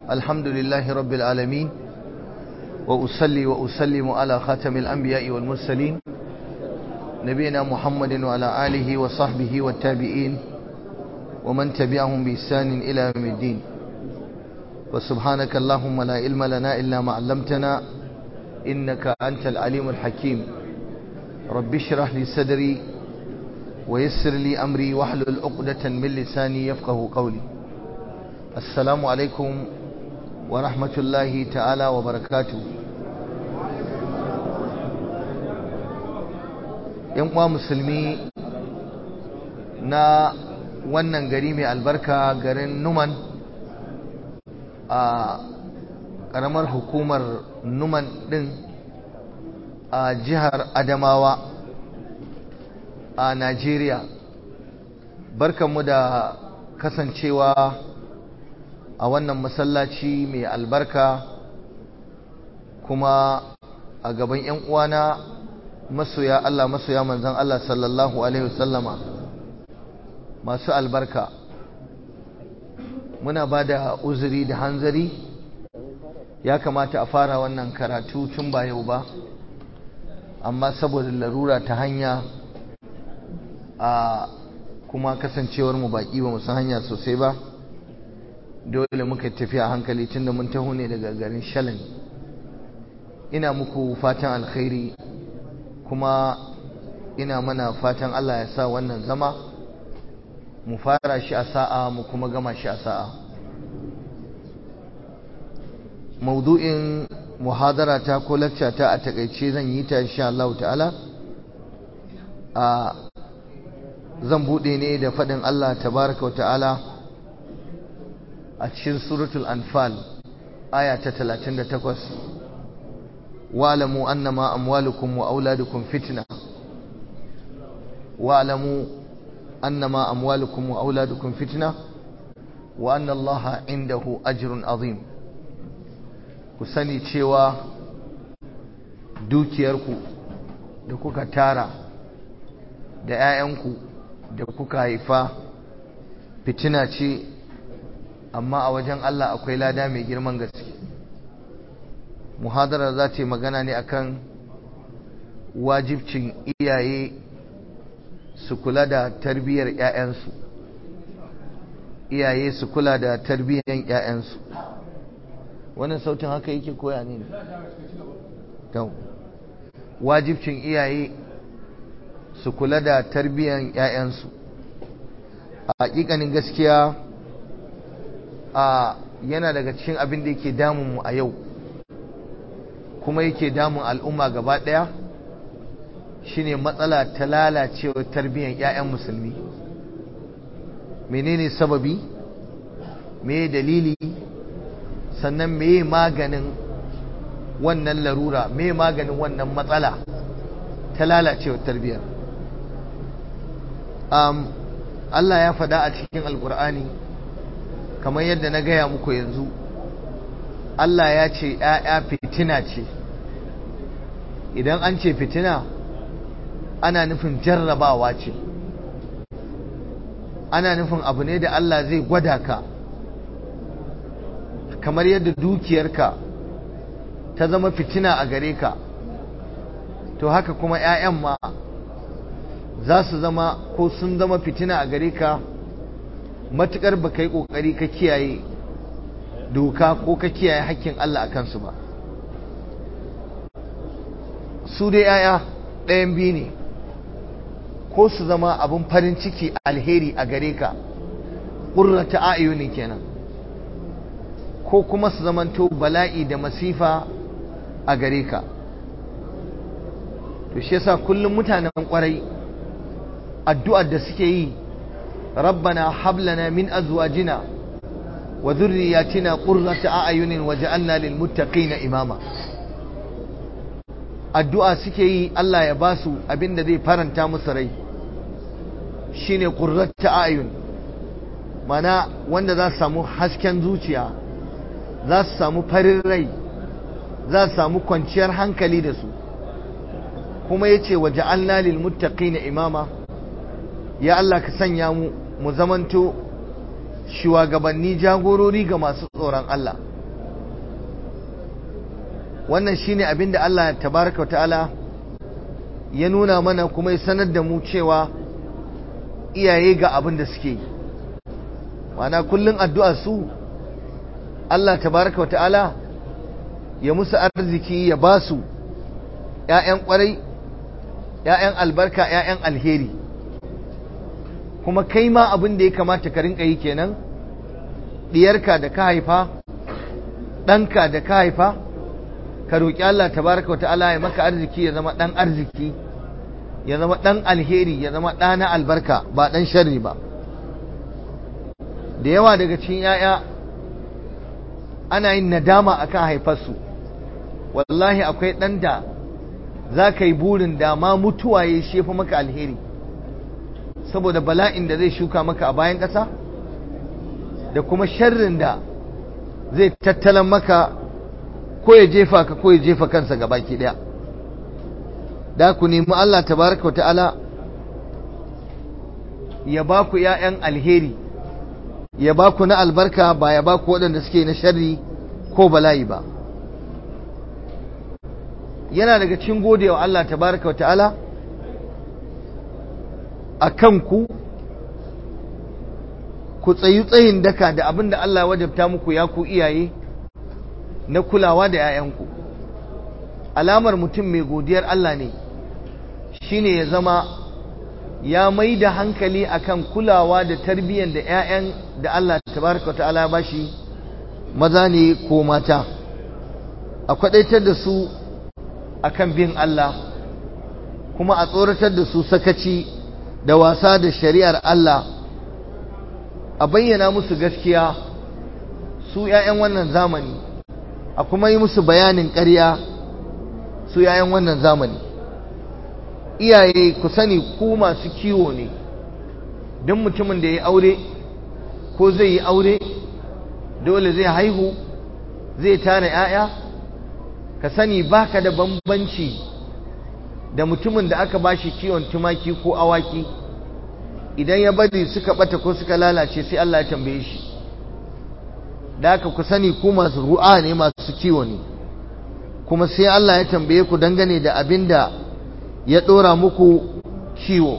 الحمد لله رب العالمين وأصلي وأسلم على خاتم الأنبياء والمرسلين نبينا محمد وعلى آله وصحبه والتابعين ومن تبعهم بإحسان إلى يوم الدين وسبحانك اللهم لا علم لنا إلا ما علمتنا إنك أنت العليم الحكيم رب اشرح لي صدري ويسر لي أمري واحلل عقدة من لساني يفقه قولي السلام عليكم ورحمة الله تعالى وبركاته uwa musulmi na wannan gari mai albarka garin numan a ƙaramar hukumar numan ɗin a jihar adamawa a najeriya barkanmu da kasancewa a wannan masallaci mai albarka kuma a gaban 'yan uwana masoya Allah masoya manzan Allah sallallahu alaihi wasallama masu albarka muna ba da uzuri da hanzari ya kamata a fara wannan karatu tun ba yau ba amma saboda larura ta hanya a kuma kasancewar mu baki ba san hanya sosai ba dole muka tafiya hankali tunda mun taho ne daga garin shalin ina muku fatan alkhairi kuma ina mana fatan Allah ya sa wannan zama mu fara shi a sa'a mu kuma gama shi a sa'a maudu'in muhadara ta ko lacca ta a takaice zan yi ta insha Allah ta'ala a zan bude ne da fadin Allah tabaraka wa ta'ala a cikin suratul anfal aya ta 38 wa'lamu annama amwalukum wa auladukum fitna wa'lamu annama amwalukum wa auladukum fitna wa anna allaha indahu ajrun azim ku sani cewa dukiyarku da kuka tara da 'ya'yanku da kuka haifa fitina ce amma a wajen Allah akwai lada mai girman gaske muhadara za ta yi magana ne akan wajibcin iyaye su kula da tarbiyyar 'ya'yansu iyaye su kula da tarbiyyar 'ya'yansu wannan sautin haka yake koya ne wajibcin iyaye su kula da tarbiyyar 'ya'yansu a hakikanin gaskiya a yana daga cikin abin da yake damun mu a yau kuma yake damun al'umma gaba ɗaya shine matsala ta lalacewa tarbiyyar 'ya'yan musulmi menene sababi me dalili sannan me maganin wannan larura me maganin wannan matsala ta lalacewa tarbiyyar um, Allah ya faɗa a cikin alkur'ani kamar yadda na gaya muku yanzu Allah ya ce ‘ya'ya fitina ce idan an ce fitina ana nufin jarrabawa ce ana nufin abu ne da Allah zai gwada ka kamar yadda dukiyarka ta zama fitina a gare ka to haka kuma ‘ya'yan ma za su zama ko sun zama fitina a gare ka matukar ba ka yi ƙoƙari ka kiyaye doka ko ka kiyaye hakkin Allah a kansu ba su dai yaya ɗayan biyu ne ko su zama abin farin ciki alheri a gare ka ƙurrata ayuni kenan ko kuma su zamanto bala'i da masifa a gare ka to shi yasa kullum mutanen ƙwarai addu'ar da suke yi ربنا هب لنا من ازواجنا وذرياتنا قرة اعين وجعلنا للمتقين اماما addu'a suke yi Allah ya ba su abin da zai faranta musu rai shine qurratu ayun mana wanda za su samu hasken zuciya za su samu farin rai za su samu kwanciyar hankali da su kuma yace waja'alna lil muttaqina imama ya Allah ka sanya mu mu zamanto shugabanni jagorori ga masu tsoron Allah wannan shine abin da Allah tabaraka wa ta'ala ya nuna mana kuma ya sanar da mu cewa iyaye ga abin da suke yi mana kullum addu'a su Allah tabaraka wa ta'ala ya musu arziki ya ba su ‘ya'yan ƙwarai ‘ya'yan albarka ‘ya'yan alheri kuma kai ma abin da ya kamata ka rinka yi kenan ɗiyarka da ka haifa ɗanka da ka haifa ka roƙi Allah tabaraka wa ta'ala ya maka arziki ya zama ɗan arziki ya zama ɗan alheri ya zama ɗa na albarka ba ɗan sharri ba da yawa daga cikin ‘ya'ya ana yin nadama akan haifarsu wallahi akwai ɗan da za ka yi burin da ma mutuwa ya shefa maka alheri saboda bala'in da zai shuka maka a bayan ƙasa da kuma sharrin da zai tattalan maka ko ya jefa ka ko ya jefa kansa ga baki ɗaya da ku nemi Allah tabaraka wa ta'ala ya ba ku ‘ya'yan alheri ya ba ku na albarka ba ya ba ku waɗanda suke na sharri ko bala'i ba yana daga cikin godewa Allah tabaraka wa ta'ala a kanku ku tsayi tsayin daka da abin da Allah wajabta muku ya ku iyaye na kulawa da 'ya'yanku alamar mutum mai godiyar Allah ne shine ya zama ya mai da hankali akan kulawa da tarbiyyar da 'ya'yan da Allah tabaraka wa ta'ala ba shi maza ne ko mata a kwadaitar da su akan bin Allah kuma a tsoratar da su sakaci da wasa da shari'ar Allah a bayyana musu gaskiya su 'ya'yan wannan zamani a kuma yi musu bayanin ƙarya su 'ya'yan wannan zamani iyaye ku sani ku masu kiwo ne don mutumin da ya aure ko zai yi aure dole zai haihu zai tara 'ya'ya ka sani baka da bambanci da mutumin da aka bashi kiwon tumaki ko awaki idan ya bari suka bata ko suka lalace sai Allah ya tambaye shi da haka ku sani ku masu ru'a ne masu kiwo ne kuma sai Allah ya tambaye ku dangane da abin da ya ɗora muku kiwo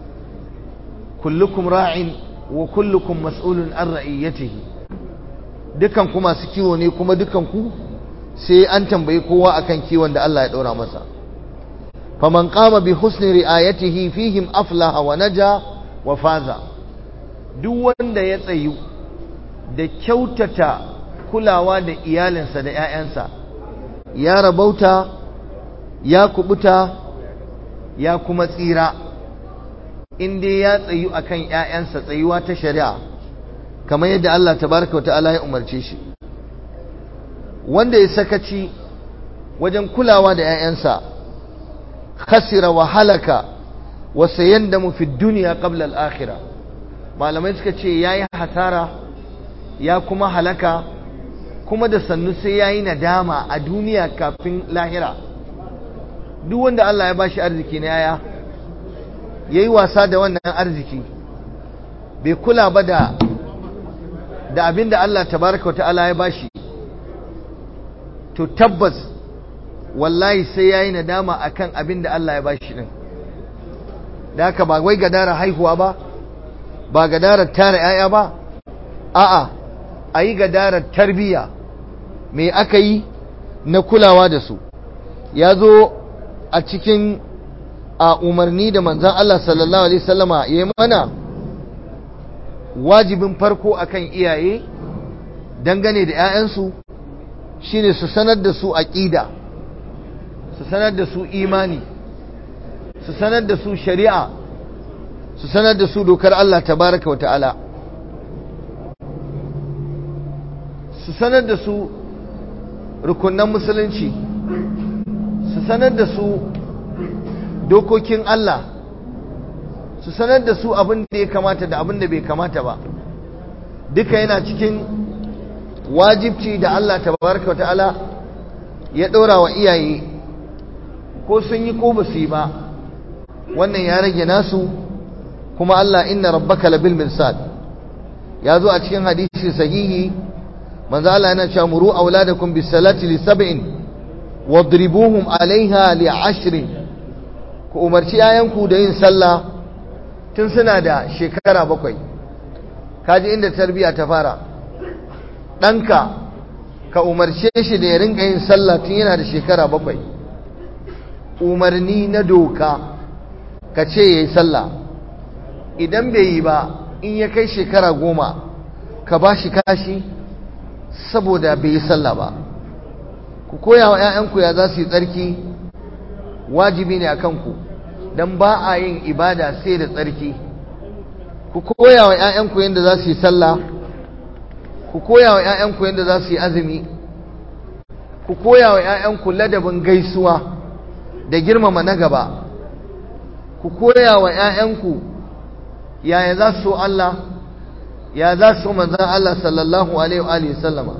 kullukum ra'in wa kullukum mas'ulun an ra'iyatihi dukan ku masu kiwo ne kuma dukan ku sai an tambayi kowa akan kiwon da Allah ya ɗora masa faman qama bi husni ri'ayatihi fihim aflaha wa naja wa faza duk wanda ya tsayu da kyautata kulawa da iyalinsa da 'ya'yansa ya rabauta ya kubuta ya kuma tsira inda ya tsayu akan 'ya'yansa tsayuwa ta shari'a kamar yadda Allah tabaraka wa ta'ala ya umarce shi wanda ya sakaci wajen kulawa da 'ya'yansa khasira wa halaka wa sayandamu fi dunya qabla al-akhirah malamai suka ce yayi hasara ya kuma halaka kuma da sannu sai yayi nadama a duniya kafin lahira duk wanda Allah ya bashi arziki na yaya yayi wasa da wannan arziki bai kula ba da da abinda Allah tabaraka wa ta'ala ya bashi to tabbas wallahi sai yayi nadama akan abinda Allah ya bashi din da haka ba wai gadara haihuwa ba ba gadarar tara yaya ba a'a ayi gadarar tarbiya me aka yi na kulawa da su ya zo a cikin a umarni da manzan Allah sallallahu alaihi wasallama ya yi mana wajibin farko akan iyaye dangane da 'ya'yansu shine su sanar da su aqida su sanar da su imani su sanar da su shari'a su sanar da su dokar Allah tabaraka wa ta'ala su sanar da su rukunan musulunci su sanar da su dokokin Allah su sanar da su abin da ya kamata da abin da bai kamata ba duka yana cikin wajibci da Allah tabaraka wa ta'ala ya ɗora wa iyaye ko sun yi ko ba su yi ba wannan ya rage nasu kuma Allah inna rabbaka labil mirsad ya zo a cikin hadisi sahihi manzo Allah yana cewa muru auladakum bis salati li sab'in wadribuhum alaiha li ashrin ku umarci yayanku da yin sallah tun suna da shekara bakwai kaji inda tarbiya ta fara ɗanka ka umarce shi da ya rinka yin sallah tun yana da shekara bakwai umarni na doka ka ce ya yi sallah idan bai yi ba in ya kai shekara goma ka ba shi kashi saboda bai yi sallah ba ku koya wa 'ya'yanku ya za su yi tsarki wajibi ne a kanku don ba a yin ibada sai da tsarki ku koya wa 'ya'yanku yadda za su yi sallah ku koya wa 'ya'yanku yadda za su yi azumi ku koya wa 'ya'yanku ladabin gaisuwa da girmama na gaba ku koya wa 'ya'yanku yaya za su so Allah ya za su so manzan Allah sallallahu alaihi wa sallama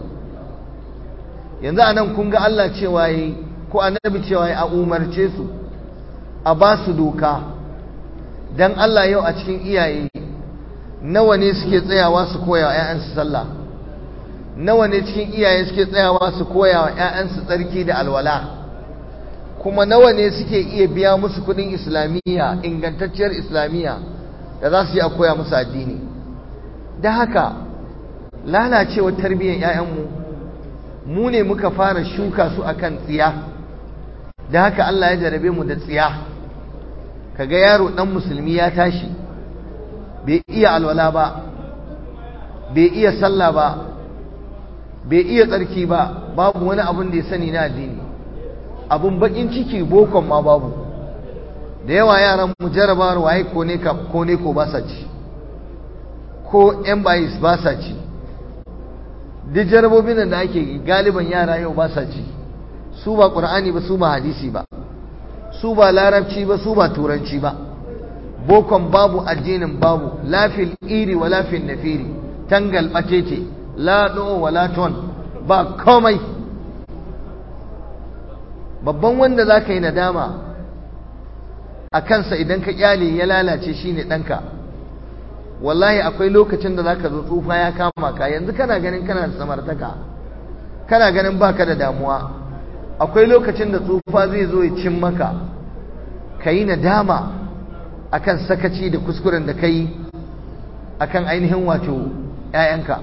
yanzu anan kun ga Allah cewa yi ko annabi cewa yi a umarce su a ba su doka dan Allah yau a cikin iyaye nawa ne suke tsayawa su koya wa 'ya'yansu sallah nawa ne cikin iyaye suke tsayawa su koya wa 'ya'yansu tsarki da alwala kuma nawa ne suke iya biya musu kudin islamiyya ingantacciyar islamiyya da za su yi a koya musu addini da haka lalacewar tarbiyyar 'ya'yanmu mu ne muka fara shuka su akan tsiya da haka Allah ya jarabe mu da tsiya kaga yaro dan musulmi ya tashi bai iya alwala ba bai iya sallah ba bai iya tsarki ba babu wani abun da ya sani na addini abun bakin ciki bokon ma babu da yawa yaran mu jarabawar waye ko ne ko ne ko ba sa ci ko yan bayis ba sa ci duk jarabobin da ake galiban yara yau ba sa ci su ba qur'ani ba su ba hadisi ba su ba larabci ba su ba turanci ba bokon babu addinin babu lafil iri wa lafil nafiri tangal bacece la do wa la ton ba komai babban wanda za ka yi nadama a kansa idan ka kyale ya lalace shi ne ɗanka wallahi akwai lokacin da za ka zo tsufa ya kama ka yanzu kana ganin kana da samartaka kana ganin baka da damuwa akwai lokacin da tsufa zai zo ya cin maka ka yi nadama akan sakaci da kuskuren da ka yi akan ainihin wato 'ya'yanka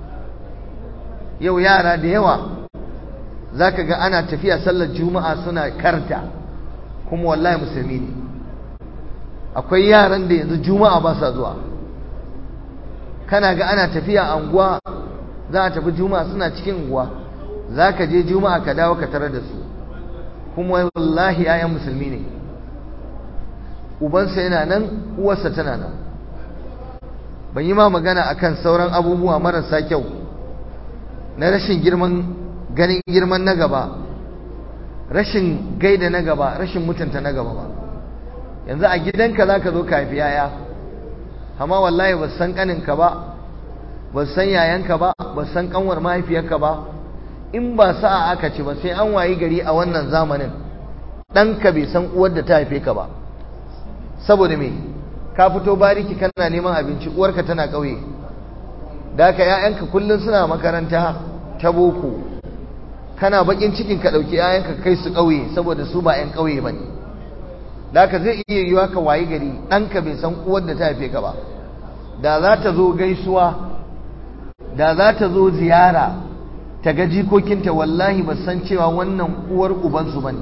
yau yara da yawa za ka ga ana tafiya sallar juma'a suna karta kuma wallahi musulmi ne akwai yaran da yanzu juma'a ba sa zuwa kana ga ana tafiya anguwa za a tafi juma'a suna cikin unguwa za ka je juma'a ka dawo ka tarar da su kuma wallahi 'ya'yan musulmi ne ubansa yana nan uwarsa tana nan ban yi ma magana akan sauran abubuwa marasa kyau na rashin girman ganin girman na gaba rashin gaida na gaba rashin mutunta na gaba ba yanzu a gidanka za ka zo ka haifi yaya amma wallahi ba san kaninka ba ba san yayanka ba ba san kanwar mahaifiyarka ba in ba sa'a aka ci ba sai an wayi gari a wannan zamanin ɗanka bai san uwar da ta haife ka ba saboda me ka fito bariki kana neman abinci uwarka tana ƙauye da haka 'ya'yanka kullum suna makaranta ta boko kana bakin cikin ka ɗauki 'ya'yanka kai su ƙauye saboda su ba 'yan ƙauye ba ne da haka zai iya yiwa ka wayi gari ɗanka bai san uwar da ta haife ka ba da za ta zo gaisuwa da za ta zo ziyara ta ga jikokinta wallahi ba san cewa wannan uwar ubansu ba ne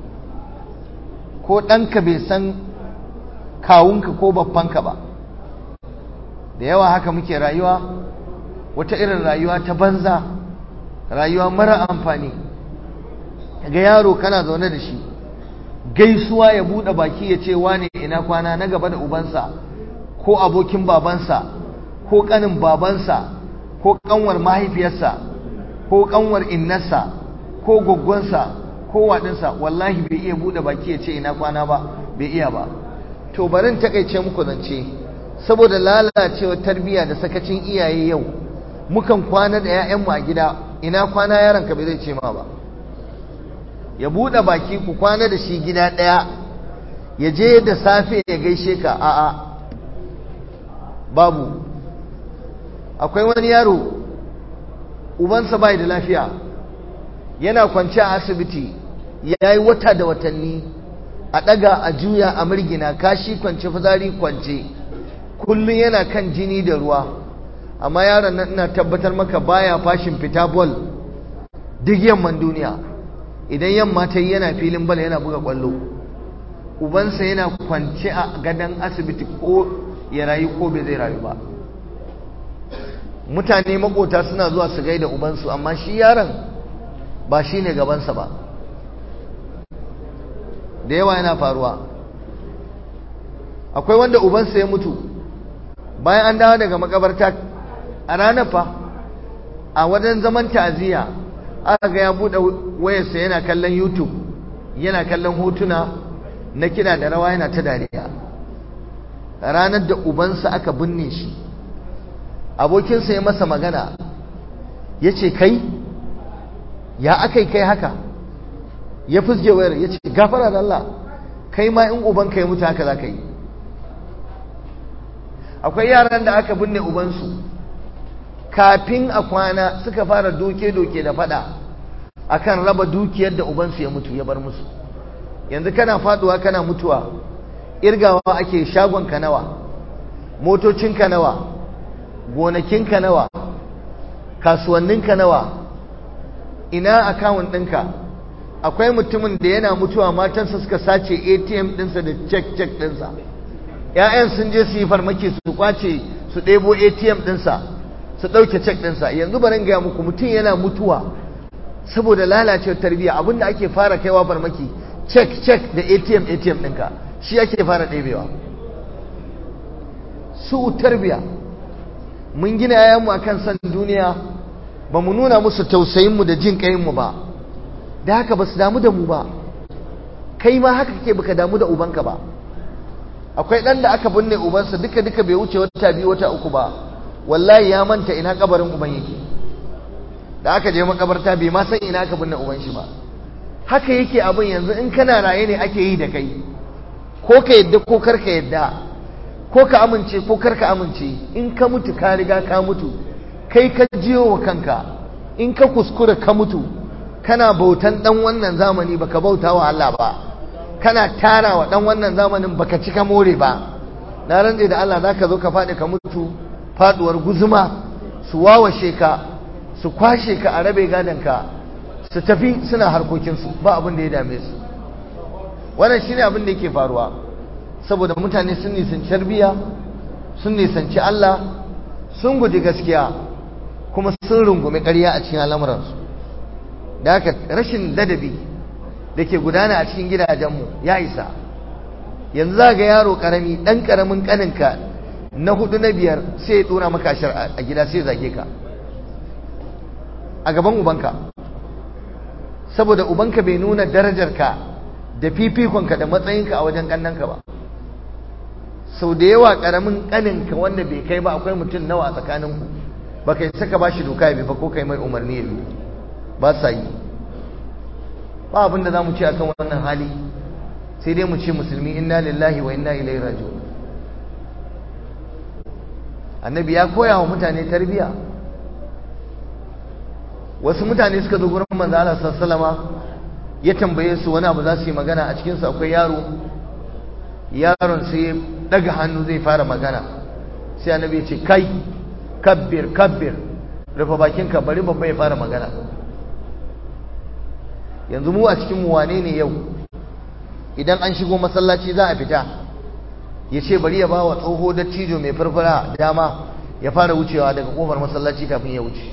ko ɗanka bai san kawunka ko babbanka ba da yawa haka muke rayuwa wata irin rayuwa ta banza rayuwa mara amfani ga yaro kana zaune da shi gaisuwa ya buɗe baki ya ce wane ina kwana na gaba da ubansa ko abokin babansa ko ƙanin babansa ko ƙanwar mahaifiyarsa ko ƙanwar innarsa ko gwaggwansa ko waɗinsa wallahi bai iya buɗe baki ya ce ina kwana ba bai iya ba to barin takaice muku zance saboda lalacewa tarbiyya da sakacin iyaye yau mukan kwana da 'ya'yanmu a gida ina kwana yaronka bai zai ce ma ba ya buɗe baki ku kwana da shi gida ɗaya ya je da safe ya gaishe ka a'a babu akwai wani yaro ubansa bai da lafiya yana kwance a asibiti ya yi wata da watanni a ɗaga a juya a mirgina kashi kwance fitsari kwance kullum yana kan jini da ruwa amma yaron nan ina tabbatar maka baya fashin fita bol duk yamman duniya idan yamma ta yi yana filin bal yana buga kwallo ubansa yana kwance a gadon asibiti ko ya rayu ko bai zai rayu ba mutane makota suna zuwa su gaida ubansu amma shi yaron ba shi ne gabansa ba da yawa yana faruwa akwai wanda ubansa ya mutu bayan an dawo daga makabarta a ranar fa a wajen zaman ta'aziyya aka ga ya buɗe wayarsa yana kallon youtube yana kallon hotuna na kiɗa da rawa yana ta dariya ranar da ubansa aka binne shi abokinsa ya masa magana ya ce kai ya aka kai haka ya fusge wayar ya ce gafara da Allah kai ma in ubanka ya mutu haka za ka yi akwai yaran da aka binne ubansu kafin a kwana suka fara doke-doke da fada akan raba dukiyar da ubansu ya mutu ya bar musu yanzu kana faduwa kana mutuwa irgawa ake shagonka nawa motocinka nawa gonakinka nawa kasuwanninka nawa ina akawun ɗinka akwai mutumin da yana mutuwa matansa suka sace atm ɗinsa da cek-cek ɗinsa ‘ya'yan sun je su yi farmaki su kwace su ɗebo atm ɗinsa su ɗauke cek ɗinsa yanzu barin gaya muku mutum yana mutuwa saboda lalacewar tarbiyya abinda ake fara kaiwa farmaki cek cek da atm atm ɗinka shi ake fara ɗebewa su tarbiyya mun gina yayanmu akan san duniya ba mu nuna musu tausayinmu da jin ƙayinmu ba da haka ba su damu da mu ba kai ma haka kake baka damu da ubanka ba akwai ɗan da aka binne ubansa duka duka bai wuce wata biyu wata uku ba wallahi ya manta ina kabarin uban yake da aka je makabarta bai ma san ina aka binne uban shi ba haka yake abin yanzu in kana raye ne ake yi da kai ko ka yadda ko kar ka yadda ko ka amince ko kar ka amince in ka mutu ka riga ka mutu kai ka jiyo wa kanka in ka kuskura ka mutu kana bautan dan wannan zamani baka bauta wa Allah ba kana tara wa dan wannan zamanin baka cika more ba na rantse da Allah zaka zo ka faɗi ka mutu faduwar guzuma su wawashe ka su kwashe ka a rabe ka su tafi suna harkokinsu ba abin da ya dame su wannan shine abin da yake faruwa saboda mutane sun nisanci tarbiya sun nisanci Allah sun guji gaskiya kuma sun rungumi ƙarya a cikin al'amuransu da haka rashin ladabi da ke gudana a cikin gidajenmu ya isa yanzu za ga yaro ƙarami ɗan ƙaramin ƙaninka na hudu na biyar sai ya dora maka ashar a gida sai zage ka a gaban ubanka saboda ubanka bai nuna darajarka da fifikonka da matsayinka a wajen kannanka ba sau da yawa karamin kaninka wanda bai kai ba akwai mutum nawa a tsakaninku ba kai saka ba shi doka ya bi ba ko kai mai umarni ya bi ba sa yi ba abin da za mu ce akan wannan hali sai dai mu ce musulmi inna lillahi wa inna ilaihi raji'un annabi ya koya wa mutane tarbiya wasu mutane suka zo gurin manzo Allah sallama ya tambaye su wani abu za su yi magana a cikin su akwai yaro yaron sai ya daga hannu zai fara magana sai annabi ya ce kai kabbir kabbir rufe bakinka bari babba ya fara magana yanzu mu a cikin mu wane ne yau idan an shigo masallaci za a fita ya ce bari ya ba wa tsoho da cijo mai farfara dama ya fara wucewa daga kofar masallaci kafin ya wuce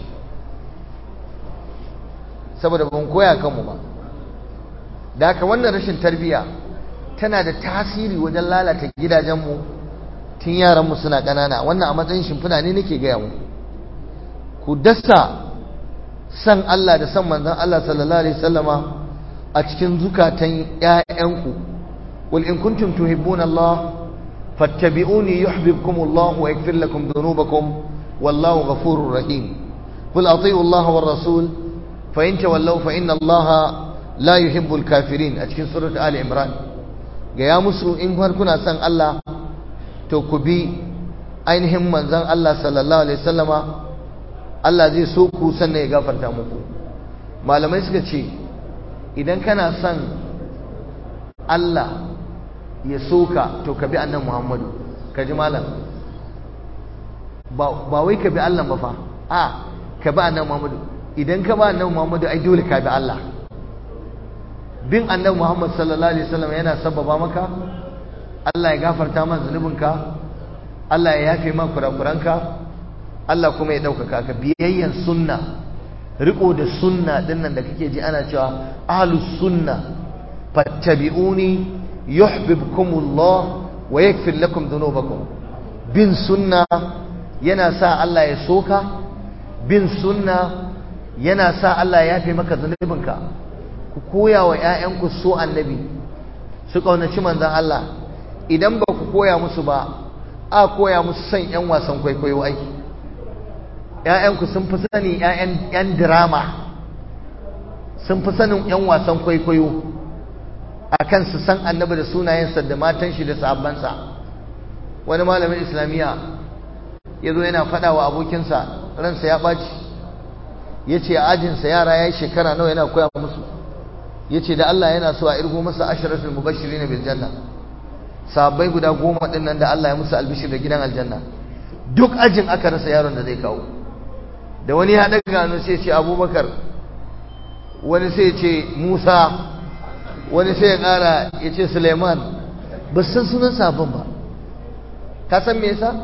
saboda ban koya kanmu ba da haka wannan rashin tarbiya tana da tasiri wajen lalata gidajenmu tun yaranmu suna ƙanana wannan a matsayin shimfiɗa ne nake gaya mu ku dasa san Allah da san manzon Allah sallallahu alaihi wasallama a cikin zukatan ƴaƴanku wal in kuntum tuhibbuna Allah fattabi'uni yuhibbukum Allah wa yaghfir lakum dhunubakum wallahu ghafurur rahim qul ati'u Allah war rasul fa in tawallaw fa inna Allah la yuhibbul kafirin a cikin surat ali imran ga ya musu in har kuna son Allah to ku bi ainihin manzon Allah sallallahu alaihi wasallama Allah zai so ku sannan ya gafarta muku malamai suka ce idan kana son Allah ya soka to ka bi annan Muhammadu ka ji malam ba wai ka bi Allah ba fa a ka bi annan Muhammadu idan ka ba annan Muhammadu ai dole ka bi Allah bin annan Muhammad sallallahu alaihi wasallam yana sababa maka Allah ya gafarta ma zunubinka Allah ya yafe ma kurakuranka Allah kuma ya ɗaukaka ka biyayyan sunna riko da sunna dinnan da kake ji ana cewa ahlus sunna fattabi'uni yuhibbukumullah wa yaghfir lakum dhunubakum bin sunna yana sa Allah ya soka bin sunna yana sa Allah ya yafe maka zunubinka ku koya wa ƴaƴanku so annabi su kaunaci manzon Allah idan ba ku koya musu ba a koya musu son ƴan wasan kwaikwayo aiki ‘ya'yanku sun fi sani ‘yan dirama sun fi sanin ‘yan wasan kwaikwayo a kan su san annabi da sunayensa da matan shi da sahabbansa wani malamin islamiyya ya zo yana faɗa wa abokinsa ransa ya ɓaci ya ce a ajinsa yara ya yi shekara nawa yana koya musu ya ce da Allah yana so a irgo masa ashiratul mubashiri na biljanna sahabbai guda goma ɗin nan da Allah ya musu albishir da gidan aljanna duk ajin aka rasa yaron da zai kawo da wani ya daga hannu sai ce abubakar wani sai ce musa wani sai ya kara ya ce suleiman ba san sunan sabon ba ka san me yasa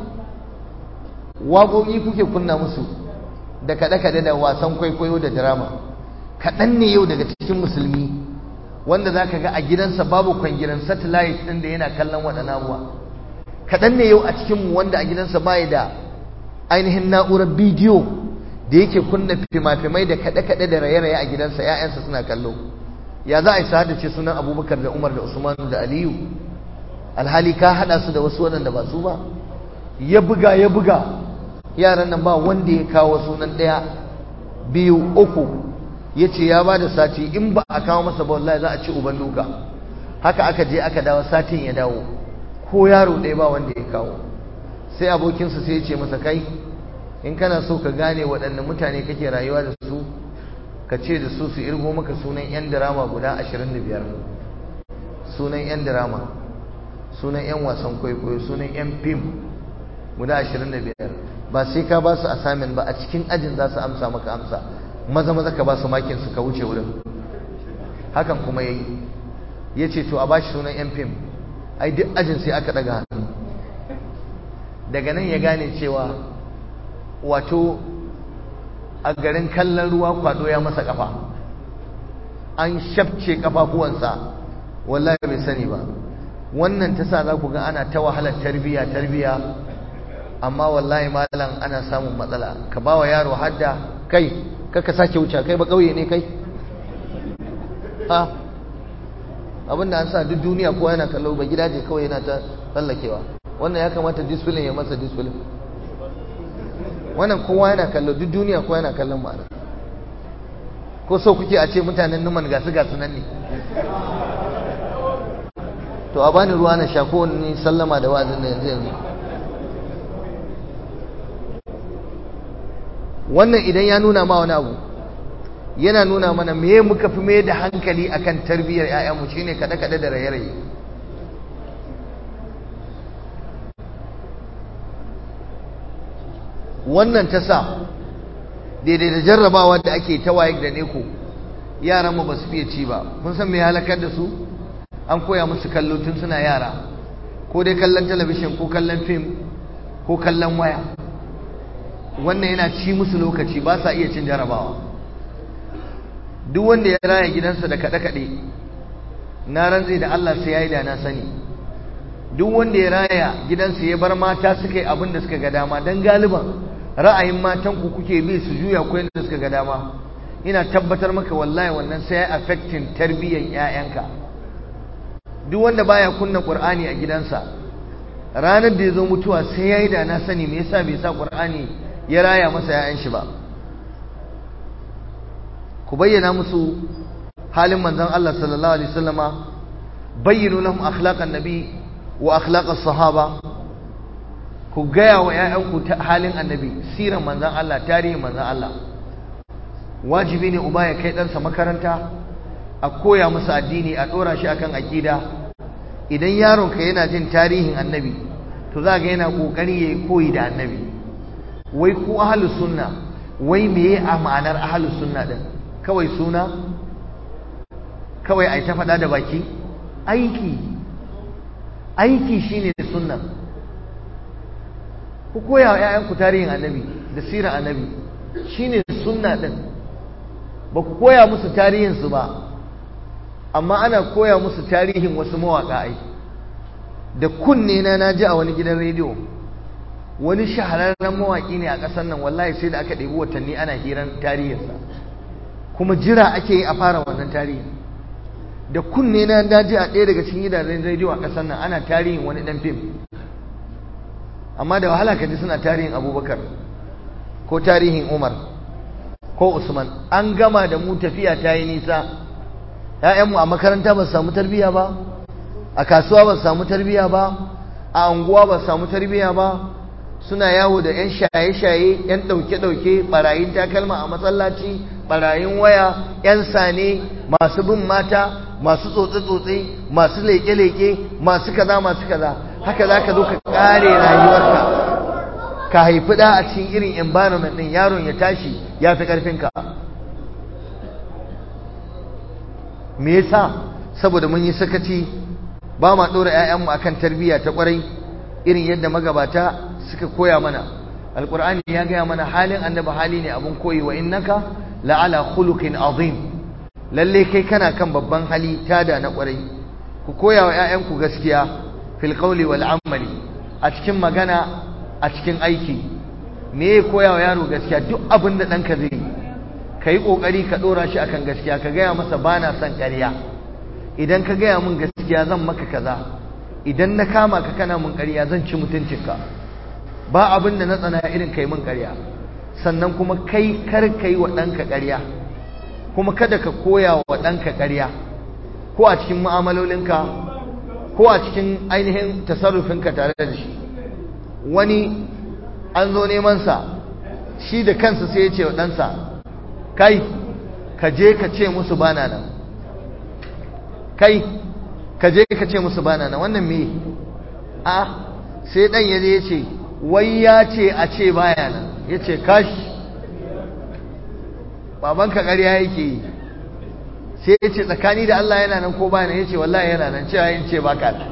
waƙoƙi kuke kunna musu da kaɗe-kaɗe da wasan kwaikwayo da drama kaɗan ne yau daga cikin musulmi wanda za ka ga a gidansa babu kwangiran satellite ɗin da yana kallon waɗannan abuwa kaɗan ne yau a cikinmu wanda a gidansa bayi da ainihin na'urar bidiyo da yake kunna fima-fimai da kaɗe-kaɗe da raye-raye a gidansa ‘ya'yansa suna kallo ya za a yi sa'ada ce sunan abubakar da umar da usman da aliyu alhali ka haɗa su da wasu waɗanda ba su ba ya buga ya buga yaran nan ba wanda ya kawo sunan ɗaya biyu uku ya ce ya ba da sati in ba a kawo masa ba wallahi za a ci uban duka haka aka je aka dawo satin ya dawo ko yaro ɗaya ba wanda ya kawo sai abokinsa sai ya ce masa kai in kana so ka gane waɗanne mutane kake rayuwa da su ka ce da su su irgo maka sunan 'yan dirama guda 25 sunan 'yan dirama sunan 'yan wasan kwaikwayo sunan 'yan fim guda 25 ba sai ka ba su asamin ba a cikin ajin za su amsa maka amsa maza maza ka ba su makin su ka wuce wurin hakan kuma ya yi ya ce to a ba shi sunan 'yan fim ai duk ajin sai aka ɗaga hannu daga nan ya gane cewa wato a garin kallon ruwa kwado ya masa kafa an shafce kafafuwansa wallahi bai sani ba wannan ta sa za ku ga ana ta wahalar tarbiya tarbiya amma wallahi malam ana samun matsala ka ba wa yaro hadda kai kaka sake wuce kai ba kauye ne kai ha abinda an sa duk duniya kowa yana kallo ba gidaje kawai yana ta tsallakewa wannan ya kamata discipline ya masa discipline wannan kowa yana kallo duk duniya kowa yana kallon ma'ana ko so kuke a ce mutanen numan gasu gasu nan ne to a bani ruwa na sha ko ni sallama da wa'azin da yanzu yanzu wannan idan ya nuna ma wani abu yana nuna mana me muka fi mai da hankali akan tarbiyyar 'ya'yanmu shine kaɗe-kaɗe da raye-raye wannan ta sa daidai da jarrabawa da ake ta waye da neko yaranmu ba su fiye ci ba kun san me halakar da su an koya musu kallo tun suna yara ko dai kallon talabishin ko kallon fim ko kallon waya wannan yana ci musu lokaci ba sa iya cin jarrabawa duk wanda ya raya gidansa da kaɗe-kaɗe na ranzai da Allah sai ya yi da na sani duk wanda ya raya gidansa ya bar mata suka yi abin da suka ga dama don galiban ra'ayin matan ku kuke bi su juya ko yadda suka ga dama ina tabbatar maka wallahi wannan sai ya affecting tarbiyyar ƴaƴanka duk wanda baya kunna qur'ani a gidansa ranar da ya zo mutuwa sai ya yi da na sani me yasa bai sa qur'ani ya raya masa ƴaƴan shi ba ku bayyana musu halin manzon Allah sallallahu alaihi wasallama bayyinu lahum akhlaqan nabi wa akhlaqas sahaba ku gaya wa ‘ya'yanku ta halin annabi siran manzan Allah tarihin manzan Allah wajibi ne uba ya kai ɗansa makaranta a koya musu addini a ɗora shi akan aƙida idan yaronka yana jin tarihin annabi to za ga yana ƙoƙari ya yi koyi da annabi wai ku ahalus sunna wai meye a ma'anar ahalus sunna ɗin kawai suna kawai a ta faɗa da baki aiki aiki shine sunna ku koya wa 'ya'yanku tarihin annabi da sirar annabi shine sunna ɗin ba ku koya musu tarihinsu ba amma ana koya musu tarihin wasu mawaƙa ai da kunne na na ji a wani gidan rediyo wani shahararren mawaƙi ne a ƙasar nan wallahi sai da aka ɗebi watanni ana hirar tarihinsa kuma jira ake yi a fara wannan tarihin da kunne na na ji a ɗaya daga cikin gidajen rediyo a ƙasar nan ana tarihin wani ɗan fim amma da wahala ka ji suna tarihin abubakar ko tarihin umar ko usman an gama da mu tafiya ta yi nisa ‘ya'yanmu a makaranta ba su samu tarbiyya ba a kasuwa ba su samu tarbiyya ba a anguwa ba su samu tarbiyya ba suna yawo da ‘yan shaye-shaye ‘yan ɗauke-ɗauke ɓarayin takalma a matsalaci ɓarayin waya ‘yan sane masu bin mata masu tsotse-tsotse masu leƙe-leƙe masu kaza masu kaza haka za ka zo ka ƙare rayuwarka ka haifi ɗa a cikin irin environment ɗin yaron ya tashi ya fi ƙarfinka me yasa saboda mun yi sakaci ba ma ɗora 'ya'yanmu akan tarbiyya ta ƙwarai irin yadda magabata suka koya mana alƙur'ani ya gaya mana halin annabi hali ne abun koyi wa innaka la'ala khuluqin azim lalle kai kana kan babban hali tada na ƙwarai ku koya wa 'ya'yanku gaskiya fil qawli wal amali a cikin magana a cikin aiki me ya koya wa yaro gaskiya duk abin da ɗanka zai yi ka yi ƙoƙari ka ɗora shi akan gaskiya ka gaya masa ba na son ƙarya idan ka gaya min gaskiya zan maka kaza idan na kama ka kana min ƙarya zan ci mutuncinka ba abin da na tsana irin kai min ƙarya sannan kuma kai kar ka yi wa ɗanka ƙarya kuma kada ka koya wa ɗanka ƙarya ko a cikin mu'amalolinka ko a cikin ainihin tasarrufinka tare da shi wani an zo neman sa shi da kansa sai ya ce wa ɗansa kai ka je ka ce musu bana nan kai ka je ka ce musu bana nan wannan me a sai dan yaje ya ce wai ya ce a ce baya nan ya ce kashi babanka ƙarya yake yi sai ya ce tsakani da Allah yana nan ko baya nan ya ce wallahi yana nan cewa yin ce baka nan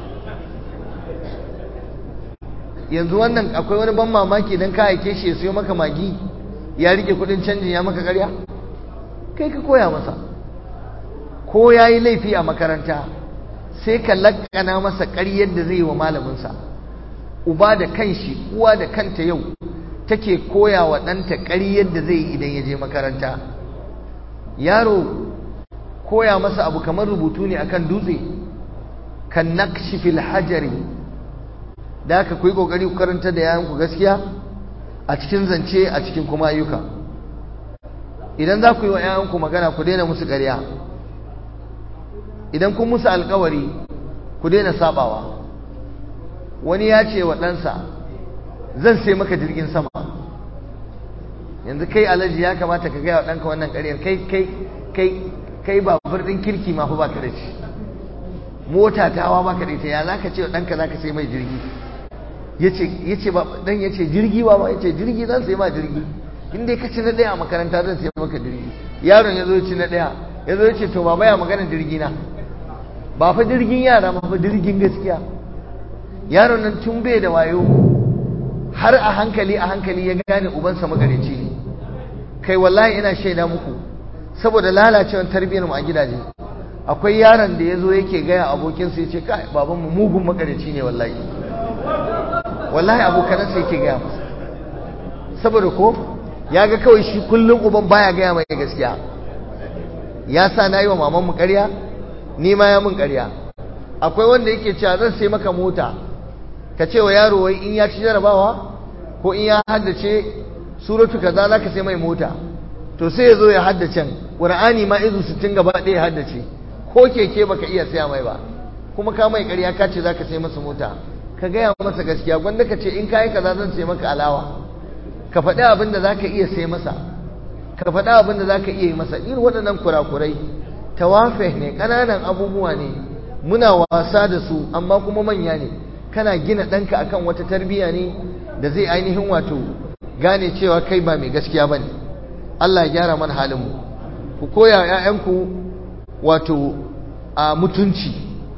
yanzu wannan akwai wani ban mamaki don ka aike shi ya siyo maka magi ya rike kudin canjin ya maka ƙarya kai ka koya masa ko ya yi laifi a makaranta sai ka lakana masa ƙaryar da zai yi wa malaminsa uba da kanshi uwa da kanta yau take koya wa ɗanta ƙaryar da zai yi idan ya je makaranta yaro koya masa abu kamar rubutu ne akan dutse kan nakshi fil hajari da aka ku yi ƙoƙari ku karanta da yayanku gaskiya a cikin zance a cikin kuma ayyuka idan za ku yi wa ‘ya'yanku magana ku daina musu ƙarya idan kun musu alkawari ku daina sabawa wani ya ce wa ɗansa zan sai maka jirgin sama yanzu kai alaji ya kamata ka gaya wa ɗanka wannan ƙaryar kai kai kai kai ba birnin kirki ma fa baka da shi mota tawa baka da ita ya za ka ce wa ɗanka za ka sai mai jirgi ya ce ba ɗan ya ce jirgi ba ba ya ce jirgi zan sai ma jirgi in dai ka ci na ɗaya a makaranta zan sai maka jirgi yaron ya zo ci na ɗaya ya zo ya ce to baba ya magana jirgi na ba fa jirgin yara ba fa jirgin gaskiya yaron nan tun bai da wayo har a hankali a hankali ya gane ubansa magareci ne kai wallahi ina shaida muku saboda lalacewar tarbiyyar mu a gidaje akwai yaron da ya zo yake gaya abokinsa ya ce kai babanmu mugun magareci ne wallahi wallahi abokanansa yake gaya masa saboda ko ya ga kawai shi kullum uban baya gaya mai gaskiya ya sa na yi wa mamanmu ƙarya ni ma ya mun ƙarya akwai wanda yake cewa zan sai maka mota ka ce wa yaro wai in ya ci jarabawa ko in ya haddace suratu kaza za ka sai mai mota to sai ya zo ya haddace ƙur'ani ma izu sittin gaba ɗaya ya haddace ko keke baka iya saya mai ba kuma ka mai ƙarya ka ce za ka sai masa mota ka gaya masa gaskiya gwanda ka ce in ka yi kaza zan sai maka alawa ka faɗi abin da za ka iya sai masa ka faɗi abin da za ka iya yi masa irin waɗannan kurakurai tawafe ne ƙananan abubuwa ne muna wasa da su amma kuma manya ne kana gina ɗanka akan wata tarbiyya ne da zai ainihin wato gane cewa kai ba mai gaskiya ba ne Allah ya gyara mana halinmu ku koya ‘ya'yanku wato a mutunci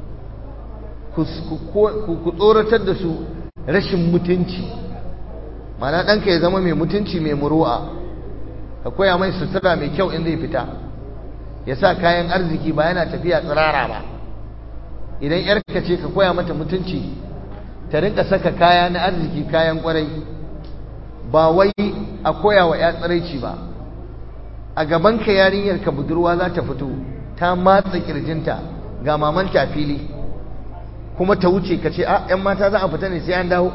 ku tsoratar da su rashin mutunci mana ɗanka ya zama mai mutunci mai muru'a ka koya mai sutura mai kyau in zai fita ya sa kayan arziki ba yana tafiya tsirara ba idan ‘yarka ce ka koya mata mutunci ta rinka saka kaya na arziki kayan kwarai ba wai a koya wa ‘ya tsiraici ba a gabanka yarinyar ka budurwa za ta fito ta matsa kirjinta ga mamanta a fili kuma ta wuce ka ce a ‘yan mata za a fita ne sai an dawo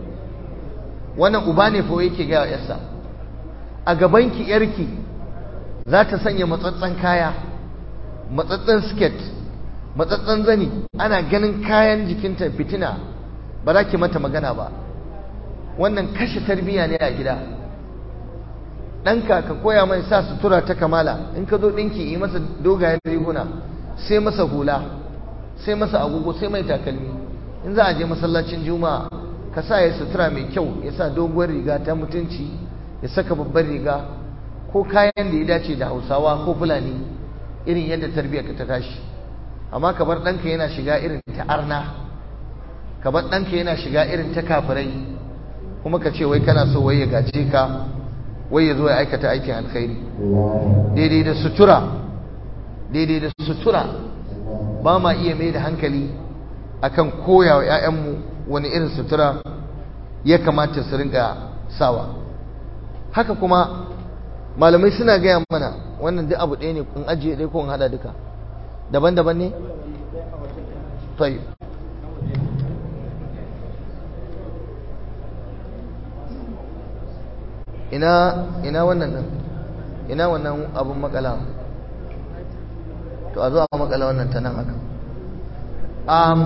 wannan uba ne fa yake gaya yarsa a gabanki yarki za ta sanya matsatsen kaya matsatsen skirt matsatsen zani ana ganin kayan jikinta fitina ba za ki mata magana ba wannan kashe tarbiyya ne a gida ɗanka ka koya mai sa sutura ta kamala in ka zo ɗinki yi masa dogayen riguna sai masa hula sai masa agogo sai mai takalmi in za a je masallacin juma'a ka sa ya sutura mai kyau ya sa doguwar riga ta mutunci ya saka babbar riga ko kayan da ya dace da hausawa ko fulani irin yadda tarbiyyar ka ta tashi amma ka bar ɗanka yana shiga irin ta arna ka bar ɗanka yana shiga irin ta kafirai kuma ka ce wai kana so wai ya gace ka wai ya zo ya aikata aikin alkhairi daidai da sutura daidai da sutura ba ma iya mai da hankali akan koya wa 'ya'yanmu wani irin sutura ya kamata su ringa sawa haka kuma malamai suna gaya mana wannan duk abu ɗaya ne kun ajiye ɗaya ko in haɗa duka daban-daban ne? tayi ina ina wannan nan ina wannan abun makala to a zo a makala wannan ta nan haka um,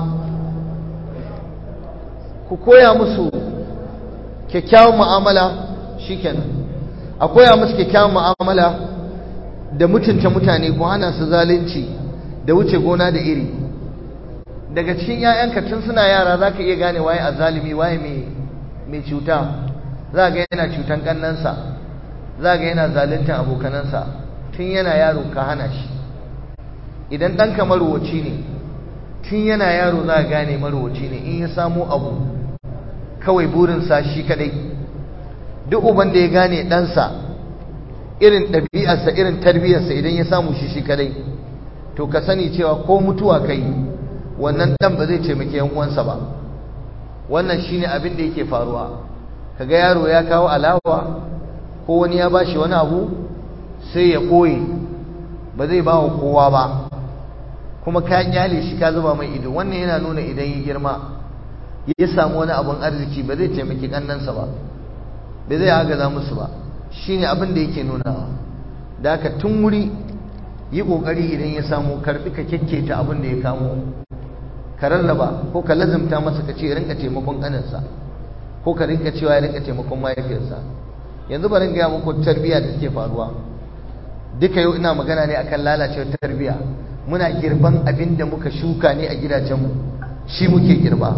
ku koya musu kyakkyawan mu'amala shikenan a koya musu kyakkyawan mu'amala da mutunta mutane ko hana su zalunci da wuce gona da iri daga cikin 'ya'yanka tun suna yara za ka iya gane waye azalimi waye mai cuta za ga yana cutan kannansa za ga yana zaluntan abokanansa tun yana yaro ka hana shi idan ɗanka marowaci ne tun yana yaro za ga gane marowaci ne in ya samu abu kawai burinsa shi kadai duk uban da ya gane ɗansa irin ɗabi'arsa irin tarbiyyarsa idan ya samu shi shi kadai to ka sani cewa ko mutuwa kai wannan ɗan ba zai taimaki yan uwansa ba wannan shine abin da yake faruwa kaga yaro ya kawo alawa ko wani ya bashi wani abu sai ya koye ba zai ba wa kowa ba kuma ka kyale shi ka zuba mai ido wannan yana nuna idan ya girma ya samu wani abun arziki ba zai taimaki kannansa ba ba zai agaza musu ba shine abin da yake nunawa da haka tun wuri yi kokari idan ya samu karbi ka kekketa abin da ya kamo ka rarraba ko ka lazimta masa ka ce rinka taimakon kaninsa ko ka rinka cewa ya rinka taimakon mahaifiyarsa yanzu bari gaya muku tarbiyya da suke faruwa duka yau ina magana ne akan lalacewar tarbiyya muna girban abin da muka shuka ne a gidajenmu shi muke girba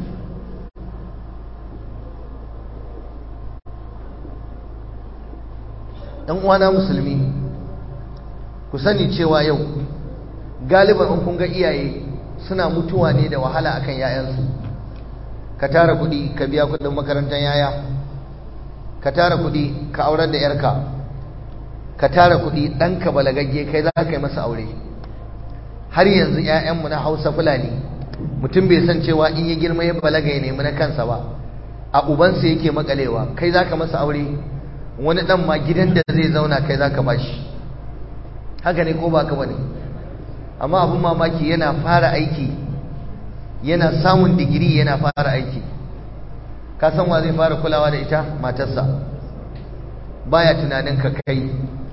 ɗan uwana musulmi ku sani cewa yau galiban in kun ga iyaye suna mutuwa ne da wahala akan 'ya'yansu ka tara kuɗi ka biya kuɗin makarantar yaya ka tara kuɗi ka aurar da yarka ka tara kuɗi ɗanka balagagge kai za ka yi masa aure har yanzu 'ya'yanmu na hausa fulani mutum bai san cewa in ya girma ya balaga ya nemi na kansa ba a ubansa yake makalewa kai za ka masa aure wani ɗan ma gidan da zai zauna kai za ka bashi haka ne ko ba ka bane amma abin mamaki yana fara aiki yana samun digiri yana fara aiki ka san wa zai fara kulawa da ita matarsa baya tunanin ka kai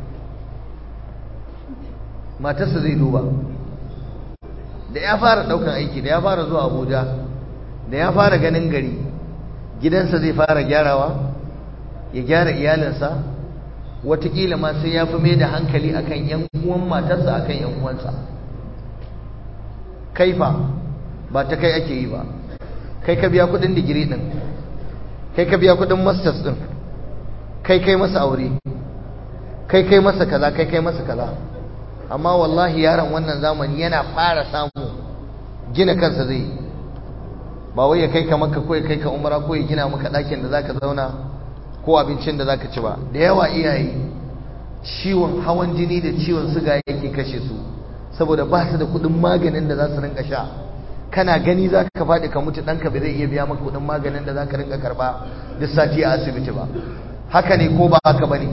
matarsa zai duba da ya fara daukan aiki da ya fara zuwa abuja da ya fara ganin gari gidansa zai fara gyarawa ya gyara iyalinsa watakila ma sai ya fi mai da hankali akan yan uwan matarsa akan yan uwansa kaifa ba ta kai ake yi ba kai ka biya kudin digiri din kai ka biya kudin masters din kai kai masa aure kai kai masa kaza kai kai masa kaza amma wallahi yaron wannan zamani yana fara samu gina kansa zai ba wai ya kai ka maka ko ya kai ka umara ko ya gina maka ɗakin da zaka zauna ko abincin da zaka ci ba da yawa iyaye ciwon hawan jini da ciwon suga yake kashe su saboda ba su da kuɗin maganin da za su rinka sha kana gani za ka faɗi ka mutu ɗanka bai zai iya biya maka kuɗin maganin da za ka rinka karɓa duk sati a asibiti ba haka ne ko ba haka ba ne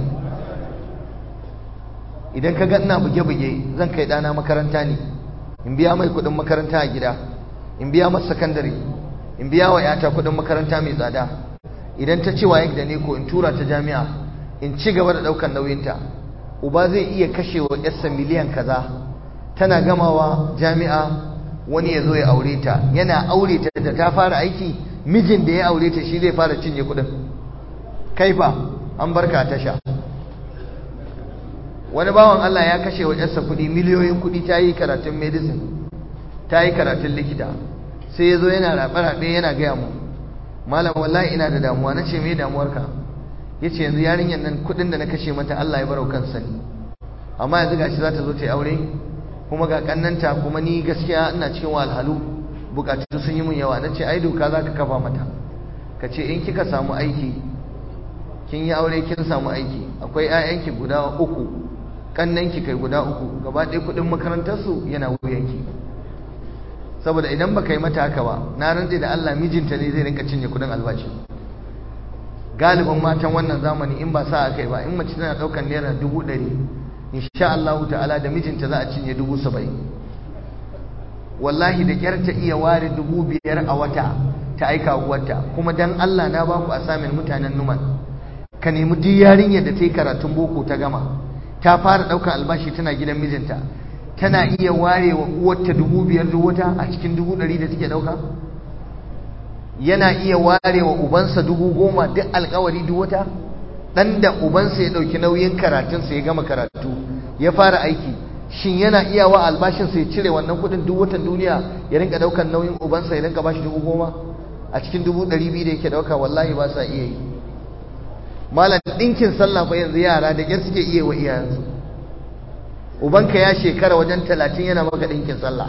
idan ka ga ina buge-buge zan kai ɗana makaranta ne in biya mai kuɗin makaranta a gida in biya masa sakandare in biya wa yata kuɗin makaranta mai tsada idan ta ce waye da ne ko in tura ta jami'a in ci gaba da ɗaukar nauyinta uba zai iya kashe wa yarsa miliyan kaza tana gamawa jami'a wani ya zo ya aure ta yana aure ta da ta fara aiki mijin da ya aure ta shi zai fara cinye kuɗin kaifa an barka tasha wani bawan Allah ya kashe wa yarsa kuɗi miliyoyin kuɗi ta yi karatun medicine ta yi karatun likita sai ya zo yana raɓe-raɓe yana gaya mu malam wallahi ina da damuwa na ce me damuwarka ya ce yanzu yarinyar nan kuɗin da na kashe mata Allah ya barau kansa ne amma yanzu gashi za ta zo ta yi aure kuma ga kannanta kuma ni gaskiya ina cikin wahalhalu bukatu sun yi mun yawa na ce ai doka za ka kafa mata ka ce in kika samu aiki kin yi aure kin samu aiki akwai 'ya'yanki guda uku kannanki kai guda uku gaba ɗaya kuɗin makarantarsu yana wuyanki saboda idan baka yi mata haka ba na rantse da Allah mijinta ne zai rinka cinye kuɗin albashi galibin matan wannan zamani in ba sa aka yi ba in mace tana ɗaukar naira dubu ɗari insha Allah ta'ala da mijinta za a cinye dubu saba'in wallahi da kyar ta iya ware dubu biyar a wata ta aika uwarta kuma dan Allah na baku a samun mutanen numan ka nemi duk yarinyar da ta yi karatun boko ta gama ta fara ɗaukar albashi tana gidan mijinta tana iya ware wa uwarta dubu biyar duk wata a cikin dubu ɗari da take ɗauka yana iya ware wa ubansa dubu goma duk alkawari duk wata ɗan da ubansa ya ɗauki nauyin karatunsa ya gama karatu ya fara aiki shin yana iya wa albashinsa ya cire wannan kuɗin duk watan duniya ya rinka ɗaukar nauyin ubansa ya rinka bashi dubu goma a cikin dubu ɗari biyu da yake ɗauka wallahi ba sa iya yi malam ɗinkin sallah fa yanzu yara da ƙyar suke iya wa iyayensu ubanka ya shekara wajen talatin yana maka ɗinkin sallah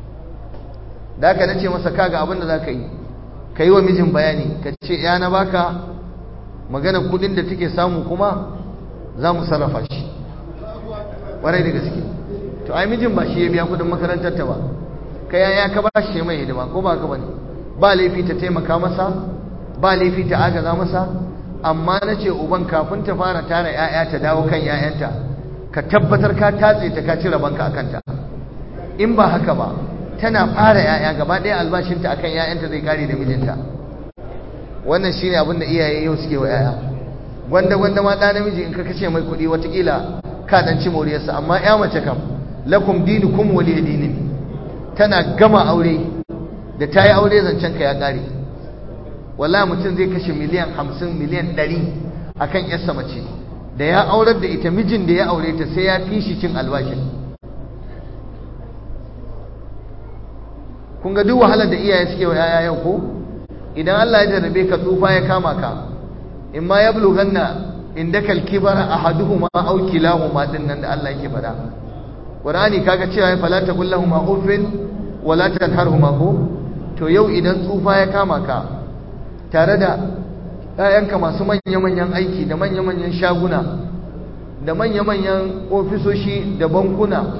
da haka nace masa kaga abin da za ka yi ka yi wa mijin bayani ka ce ya na baka maganar kudin da take samu kuma za mu sarrafa shi ƙwarai da gaske to ai mijin ba shi ya biya kudin makarantar ta ba ka yaya ka ba shi mai hidima ko ba ka bane ba laifi ta taimaka masa ba laifi ta agaza masa amma na ce uban kafin ta fara tara 'ya'ya ta dawo kan 'ya'yanta ka tabbatar ka tatse ta ka cire banka a kanta in ba haka ba tana fara 'ya'ya gaba ɗaya albashinta akan 'ya'yanta zai kare da mijinta wannan shine abin da iyaye yau suke wa 'ya'ya gwanda gwanda ma ɗa namiji in ka kashe mai kuɗi watakila ka ɗan ci moriyarsa amma 'ya mace kam lakum dinukum waliya dinin tana gama aure da ta yi aure zancen ka ya ƙare wallahi mutum zai kashe miliyan hamsin miliyan ɗari akan 'yarsa mace da ya aurar da ita mijin da ya aure ta sai ya fi shi cin albashin kun ga duk wahalar da iyaye suke wa yaya yau ko idan Allah ya jarrabe ka tsufa ya kama ka in ma ya bulughanna indaka al-kibara ahaduhuma aw kilahuma din nan da Allah yake faɗa Qur'ani kaga cewa fala taqul lahumu uffin wala tanharhuma ko to yau idan tsufa ya kama ka tare da ‘ya'yanka masu manya-manyan aiki da manya-manyan shaguna da manya-manyan ofisoshi da bankuna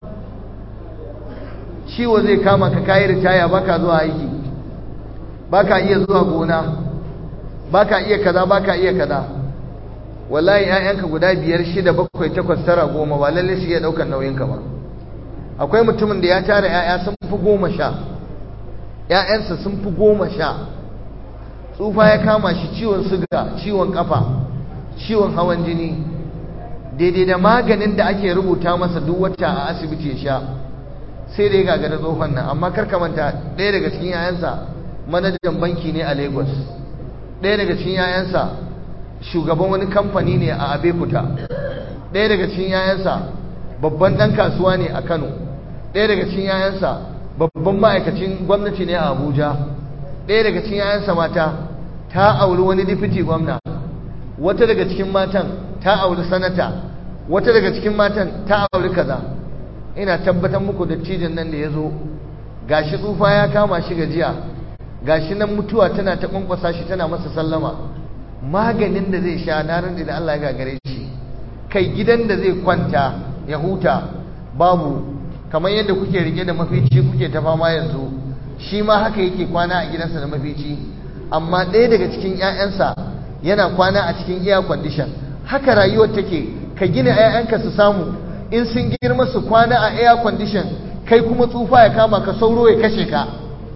ciwo zai kama ka kayi ritaya baka zuwa aiki baka iya zuwa gona baka iya kaza baka iya kaza wallahi ‘ya'yanka guda biyar shida bakwai takwas tara goma ba lalle su iya ɗaukar nauyinka ba akwai mutumin da ya tara ‘ya'ya sun fi goma sha ‘ya'yansa sun fi goma sha tsufa ya kama shi ciwon suga ciwon kafa ciwon hawan jini daidai da maganin da ake rubuta masa duk wata a asibiti ya sha sai da ya gagara tsohon nan amma karka manta ɗaya daga cikin yayansa manajan banki ne a lagos ɗaya daga cikin yayansa shugaban wani kamfani ne a abekuta ɗaya daga cikin yayansa babban ɗan kasuwa ne a kano ɗaya daga cikin yayansa babban ma'aikacin gwamnati ne a abuja ɗaya daga cikin yayansa mata ta auri wani difiti gwamna wata daga cikin matan ta auri sanata wata daga cikin matan ta auri kaza ina tabbatar muku da cijin nan da ya zo gashi tsufa ya kama shi gajiya gashi nan mutuwa tana ta kwankwasa shi tana masa sallama maganin da zai sha na ran da Allah ya gagare shi kai gidan da zai kwanta ya huta babu kamar yadda kuke rike da mafici kuke ta fama yanzu shi ma haka yake kwana a gidansa da mafici amma ɗaya daga cikin 'ya'yansa yana kwana a cikin air condition haka rayuwar take ka gina 'ya'yanka su samu in sun girma su kwana a air condition kai kuma tsufa ya kama ka sauro ya kashe ka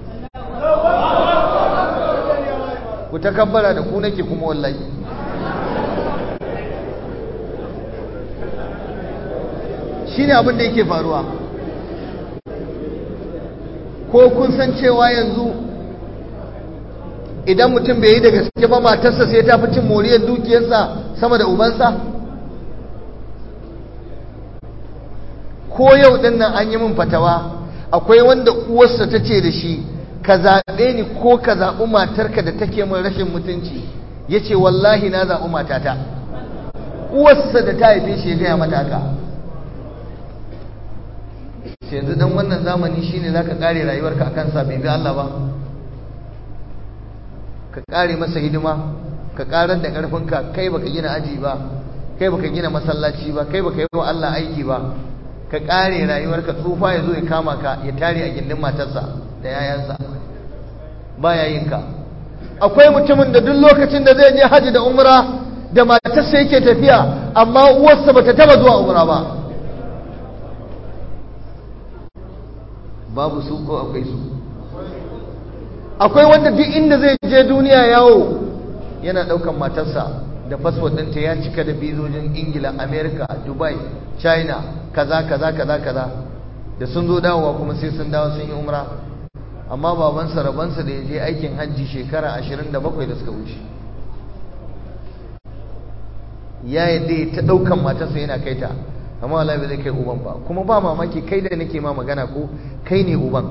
ku takabbara da ku nake kuma wallahi shine abin da yake faruwa ko kun san cewa yanzu idan mutum bai yi da gaske ba matarsa sai ta fi cin moriyar dukiyarsa sama da ubansa ko yau din nan an yi min fatawa akwai wanda uwarsa ta ce da shi ka zaɓe ni ko ka zaɓi matarka da take min rashin mutunci ya ce wallahi na zaɓi matata uwarsa da ta haife shi ya gaya mata haka yanzu dan wannan zamani shine zaka kare rayuwarka akan sa bai bi Allah ba ka kare masa hidima ka karar da karfinka kai baka gina aji ba kai baka gina masallaci ba kai baka yi wa Allah aiki ba ka kare rayuwarka tsufa ya zo ya kama ka ya tare a gindin matarsa da yayansa baya yin ka akwai mutumin da duk lokacin da zai je haji da umra da matarsa yake tafiya amma uwarsa bata taba zuwa umra ba babu su ko akwai su akwai wanda duk inda zai je duniya yawo yana daukan matarsa da fasfot ɗinta ya cika da bizojin ingila america dubai china kaza kaza kaza kaza da sun zo dawowa kuma sai sun dawo sun yi umra amma babansa rabansa da ya je aikin hajji shekara 27 da suka wuce ya yadda ta daukan matarsa yana kai ta amma wallahi ba zai kai uban ba kuma ba mamaki kai da nake ma magana ko kai ne uban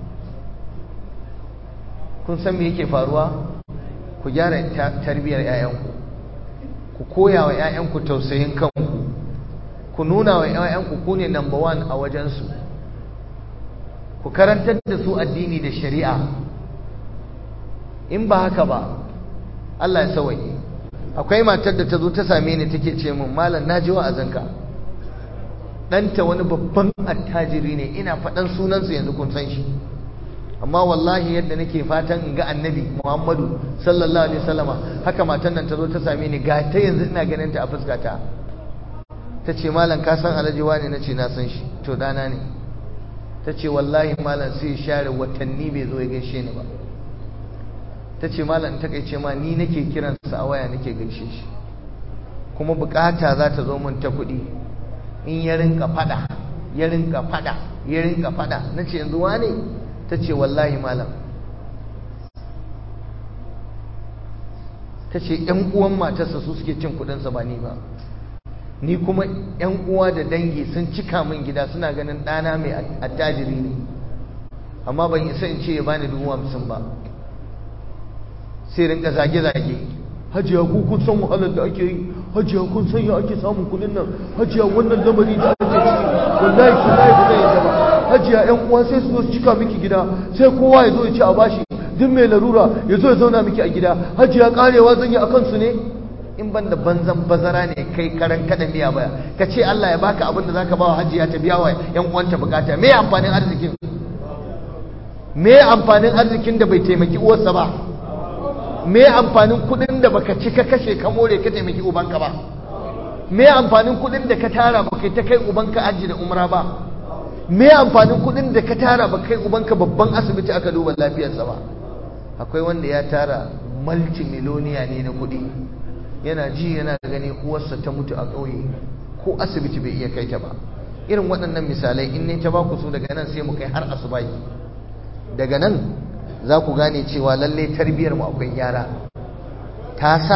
kun san me yake faruwa ku gyara tarbiyyar 'ya'yanku ku koya wa 'ya'yanku tausayin kanku ku nuna wa 'ya'yanku ku ne number one a wajensu ku karantar da su addini da shari'a in ba haka ba Allah ya sawaye akwai matar da ta zo ta same ni take ce min malam na ji wa'azinka ɗanta wani babban attajiri ne ina faɗan sunansa yanzu kun san shi amma wallahi yadda nake fatan in ga annabi muhammadu sallallahu alaihi wasallama haka matan nan ta zo ta same ni ga ta yanzu ina ganin ta a fuskata ta ce malam ka san alhaji wani na ce na san shi to dana ne ta ce wallahi malam sai share watanni bai zo ya gaishe ni ba ta ce malam ta kai ce ma ni nake kiransa a waya nake gaishe shi kuma bukata za ta zo mun ta kuɗi in ya rinka fada ya rinka fada ya rinka fada na ce yanzu wane ta ce wallahi malam ta ce ‘yan uwan matarsa su suke cin kudinsa ba ni ba ni kuma ‘yan uwa da dangi sun cika min gida suna ganin ɗana mai attajiri ne amma ban isa in ce ya bani dubu hamsin ba sai rinka zage-zage hajiya ku kun san wahalar da ake yi hajiya kun san ya ake samun kudin nan hajiya wannan lamari da ake ciki wallahi wallahi ba zai yi ba hajiya yan uwa sai su zo su cika miki gida sai kowa ya zo ya ci a bashi duk mai larura ya zo ya zauna miki a gida hajiya karewa zan yi akan su ne in ban da banzan bazara ne kai karan kada miya baya ka ce Allah ya baka abin da zaka ba wa hajiya ta biya wa yan uwanta bukata me amfanin arzikin me amfanin arzikin da bai taimaki uwarsa ba me amfanin kudin da baka ci ka kashe ka more ka taimaki ubanka ba me amfanin kudin da ka tara baka ta kai ubanka aji da umra ba me amfanin kudin da ka tara baka kai ubanka babban asibiti aka duba lafiyarsa ba akwai wanda ya tara multimiloniya ne na kudi yana ji yana gani uwarsa ta mutu a ƙauye ko asibiti bai iya kai ta ba irin waɗannan misalai in ne ta ba ku su daga nan sai mu kai har asubai daga nan za ku gane cewa lalle tarbiyar mu akwai gyara ta sa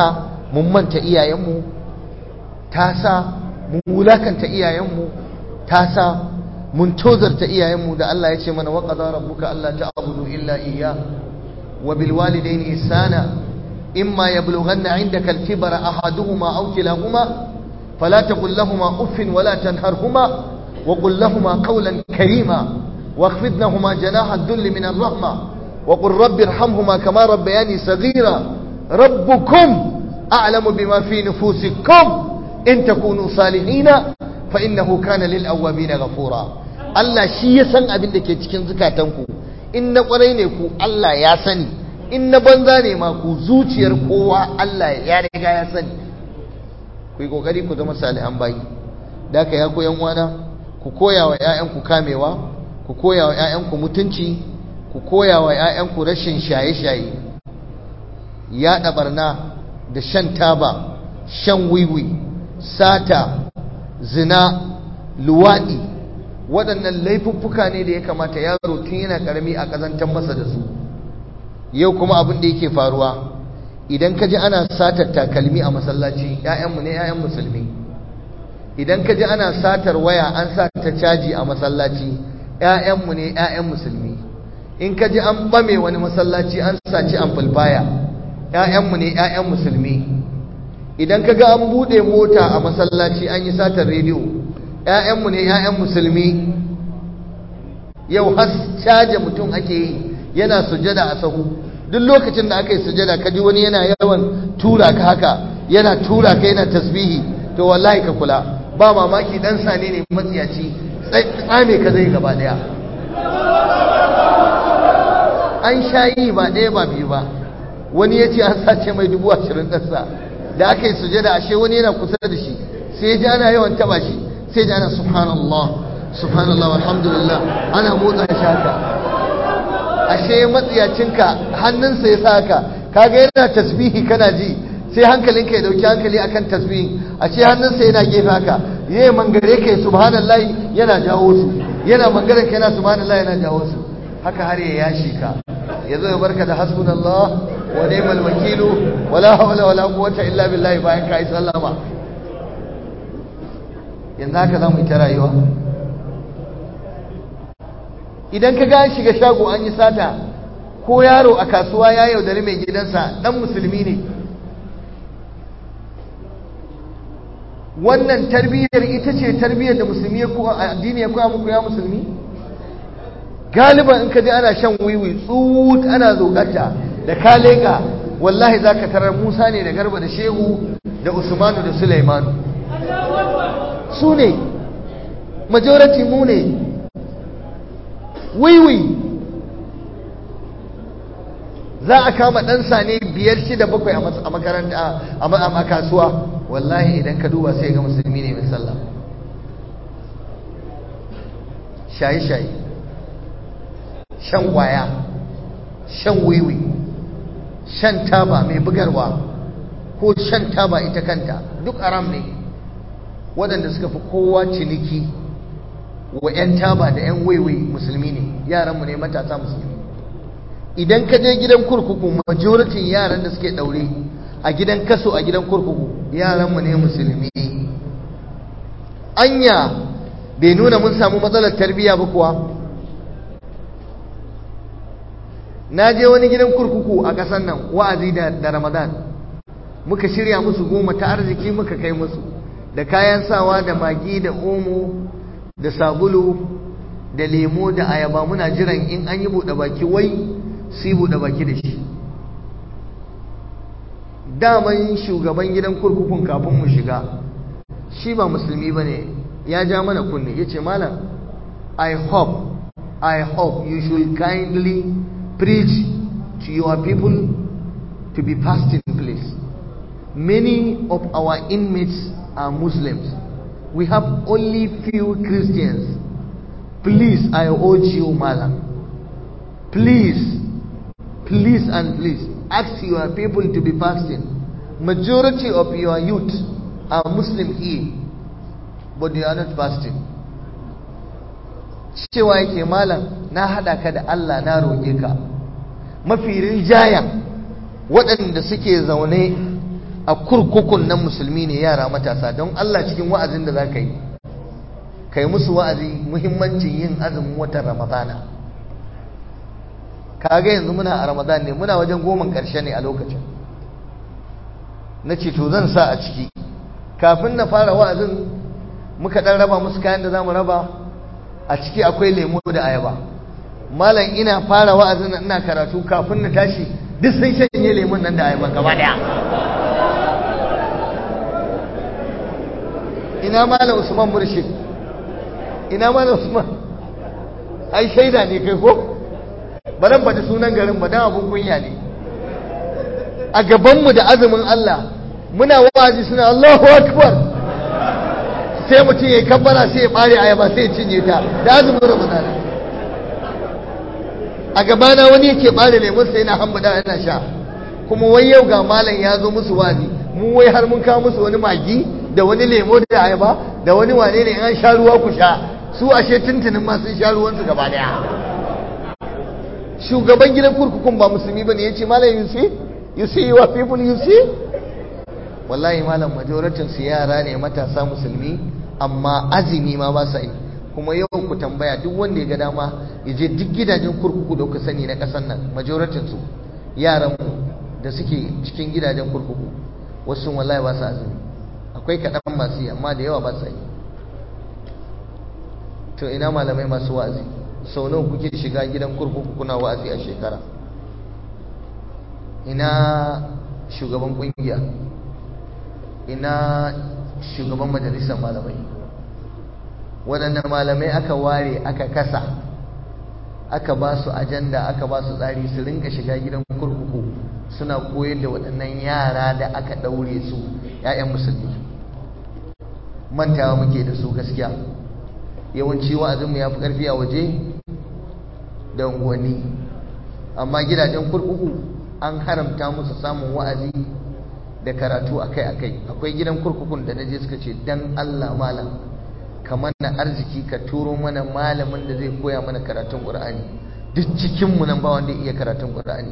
mun manta iyayenmu ta sa mun wulakanta iyayenmu ta sa mun tozarta iyayenmu da Allah ya ce mana wa qadara rabbuka alla ta'budu illa iyya wa bil walidayni ihsana imma yablughanna 'indaka al-kibara ahaduhuma aw kilahuma fala taqul lahumā uffin wa la tanharhumā wa qul lahumā qawlan karīmā واخفض لهما جناح الذل من الرحمة وقل رب ارحمهما كما ربياني صغيرا ربكم أعلم بما في نفوسكم إن تكونوا صالحين فإنه كان للأوابين غفورا Allah shi ya san abin da ke cikin zukatanku in na kwarai ne ku Allah ya sani in na banza ne ma ku zuciyar kowa Allah ya riga ya sani ku yi kokari ku zama salihan bayi da ka ya koyan wana ku koya wa 'ya'yanku kamewa ku koya wa 'ya'yanku mutunci ku koya wa 'ya'yanku rashin shaye-shaye yaɗa barna da shan taba shan wiwi sata zina luwaɗi waɗannan laifuffuka ne da ya kamata yaro tun yana ƙarami a ƙazantar masa da su yau kuma abin da yake faruwa idan ka ji ana satar takalmi a masallaci 'ya'yanmu ne 'ya'yan musulmi idan ka ji ana satar waya an sa ta caji a masallaci ‘ya'yanmu ne ‘ya'yan musulmi in ka ji an ɓame wani masallaci an saci amfulfaya ‘ya'yanmu ne ‘ya'yan musulmi idan ka ga an buɗe mota a masallaci an yi satar rediyo ‘ya'yanmu ne ‘ya'yan musulmi yau has caje mutum ake yi yana sujada a sahu duk lokacin da aka yi sujada ka ji wani yana yawan tura ka haka yana tura ka yana tasbihi to wallahi ka kula ba mamaki dan sane ne matsiyaci tsame ka zai gaba daya an sha yi ba ɗaya ba biyu ba wani ya ce an sace mai dubu ashirin ɗansa da aka yi sujada ashe wani yana kusa da shi sai ji ana yawan taba shi sai ji ana subhanallah subhanallah alhamdulillah ana motsa shi haka ashe matsiyacinka hannunsa ya sa haka kaga yana tasbihi kana ji sai hankalinka ya dauki hankali akan tasbihi ashe hannunsa yana gefe haka yayi mangare ka subhanallah yana jawo su yana mangaren ka yana subhanallah yana jawo su haka har ya yashi ka yazo ya barka da hasbunallah wa ni'mal wakilu wala hawla wala quwwata illa billah bayan ka yi sallama yanzu haka zamu yi ta rayuwa idan ka ga shiga shago an yi sata ko yaro a kasuwa ya yaudari mai gidansa dan musulmi ne wannan tarbiyyar ita ce tarbiyyar da musulmi ya koya addini ya koya muku ya musulmi galiban in ka ji ana shan wiwi tsut ana zogata da ka leka wallahi zaka tarar Musa ne da Garba da Shehu da Usmanu da Sulaimanu su ne majority mu ne wiwi za a kama ɗan sane biyar shida bakwai a makaranta a kasuwa wallahi idan ka duba sai ga musulmi ne mai sallah shaye-shaye shan kwaya shan wiwi shan taba mai bugarwa ko shan taba ita kanta duk aram ne waɗanda suka fi kowa ciniki wa 'yan taba da 'yan wiwi musulmi ne yaranmu ne matasa musulmi idan ka je gidan kurkuku majoritin yaran da suke ɗaure a gidan kaso a gidan kurkuku yaranmu ne musulmi anya bai nuna mun samu matsalar tarbiyya ba kuwa na je wani gidan kurkuku a ƙasar nan wa'azi da ramadan muka shirya musu goma ta arziki muka kai musu da kayan sawa da magi da omo da sabulu da lemo da ayaba muna jiran in an yi buɗe baki wai su yi buɗe baki da shi daman shugaban gidan kurkukun kafin mu shiga shi ba musulmi ba ne ya ja mana kunne ya ce malam i hope i hope you should kindly preach to your people to be fasting please many of our inmates are muslims we have only few christians please i urge you malam please please and please ask your people to be fasting majority of your youth are muslim here but they are not fasting cewa yake malam na hada ka da Allah na roƙe ka mafi rinjayen waɗanda suke zaune a kurkukun nan musulmi ne yara matasa don Allah cikin wa'azin da za ka yi ka yi musu wa'azi muhimmancin yin azumin watan ramadana kaga yanzu muna a ramadan ne muna wajen goman ƙarshe ne a lokacin na ce to zan sa a ciki kafin na fara wa'azin muka ɗan raba musu kayan da za mu raba a ciki akwai lemo da ayaba malam ina fara wa'azin ina karatu kafin na tashi duk sun shanye lemun nan da ayaba gaba daya ina malam usman murshid ina malam usman ai shaida ne kai ko ba nan faɗi sunan garin ba dan abun kunya ne a gabanmu da azumin Allah muna wa'azi suna Allahu akbar sai mutum ya kabbara sai ya bare ayaba sai ya cinye ta da azumin ramadana a gabana wani yake bare lemun sai yana hambada yana sha kuma wai yau ga malam ya zo musu wazi mu wai har mun kawo musu wani magi da wani lemo da ayaba da wani wane ne an sha ruwa ku sha su ashe tuntunin ma sun sha ruwansu gaba daya shugaban gidan kurkukun ba musulmi bane yace malam you see you see your people you see wallahi malam majoratin su yara ne matasa musulmi amma azumi ma ba sa yi kuma yau ku tambaya duk wanda ya ga dama ya je duk gidajen kurkuku da kuka sani na ƙasar nan majoratin su yaran mu da suke cikin gidajen kurkuku wasu wallahi ba sa azumi akwai kaɗan masu yi amma da yawa ba sa yi to ina malamai masu wa'azi sau nawa kuke shiga gidan kurkuku kuna wa'azi a shekara ina shugaban kungiya ina shugaban majalisar malamai waɗanda malamai aka ware aka kasa aka ba su ajanda aka ba su tsari su rinka shiga gidan kurkuku suna koyar da waɗannan yara da aka ɗaure su 'ya'yan musulmi mantawa muke da su gaskiya yawanci wa'azinmu ya fi ƙarfi a waje da unguwanni amma gidajen kurkuku an haramta musu samun wa'azi da karatu akai-akai akwai gidan kurkukun da naje suka ce dan Allah malam kamar na arziki ka turo mana malamin da zai koya mana karatun Qur'ani duk cikin mu nan ba wanda iya karatun Qur'ani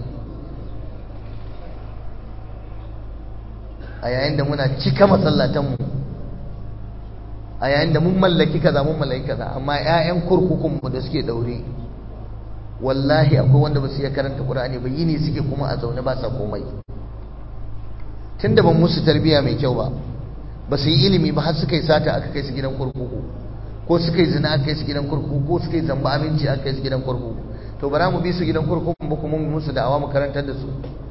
a yayin da muna cika masallatan mu a yayin da mun mallaki kaza mun mallaki kaza amma ƴaƴan kurkukun mu da suke daure wallahi akwai wanda ba su iya karanta Qur'ani ba yini suke kuma a zaune ba sa komai tunda ban musu tarbiya mai kyau ba ba su yi ilimi ba har suka yi sata aka kai su gidan kurkuku ko suka yi zina aka kai su gidan kurkuku ko suka yi zamba aminci aka kai su gidan kurkuku to bara mu bi su gidan kurkuku ba kuma mu musu da'awa mu karantar da su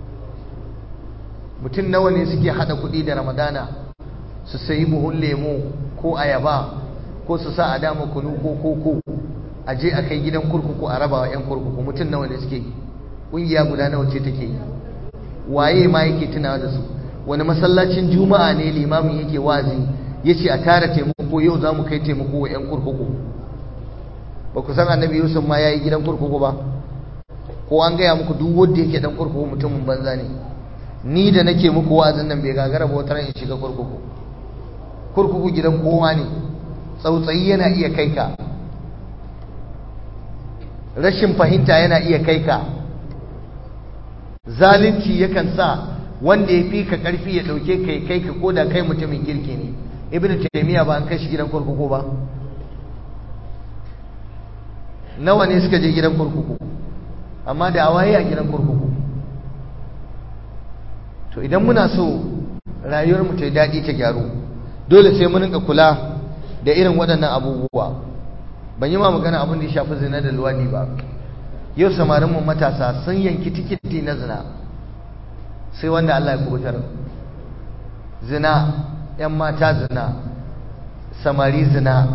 mutum nawa ne suke hada kuɗi da ramadana su sayi buhun lemo ko ayaba ko su sa a dama kunu ko koko a je a kai gidan kurkuku a raba wa 'yan kurkuku mutum nawa ne suke ƙungiya guda nawa ce take yi waye ma yake tunawa da su wani masallacin juma'a ne limamin yake wazi ya ce a tara taimako yau za mu kai taimako wa 'yan kurkuku ba ku san annabi yusuf ma ya yi gidan kurkuku ba ko an gaya muku duk wanda yake dan kurkuku mutumin banza ne ni da nake muku wa'azin nan bai gagara ba wata ran in shiga kurkuku kurkuku gidan kowa ne tsautsayi yana iya kai ka rashin fahimta yana iya kai ka zalunci yakan sa wanda ya fi ka karfi ya dauke kai kai ka koda kai mutumin kirki ne ibnu taymiya ba an kai shi gidan kurkuku ba nawa ne suka je gidan kurkuku amma da awaye a gidan kurkuku to idan muna so rayuwar mu ta daɗi ta gyaru dole sai mun rinka kula da irin waɗannan abubuwa ban yi ma magana abin da ya shafi zina da luwadi ba yau samarin mu matasa sun yanki tikiti na zina sai wanda Allah ya kubutar zina yan mata zina samari zina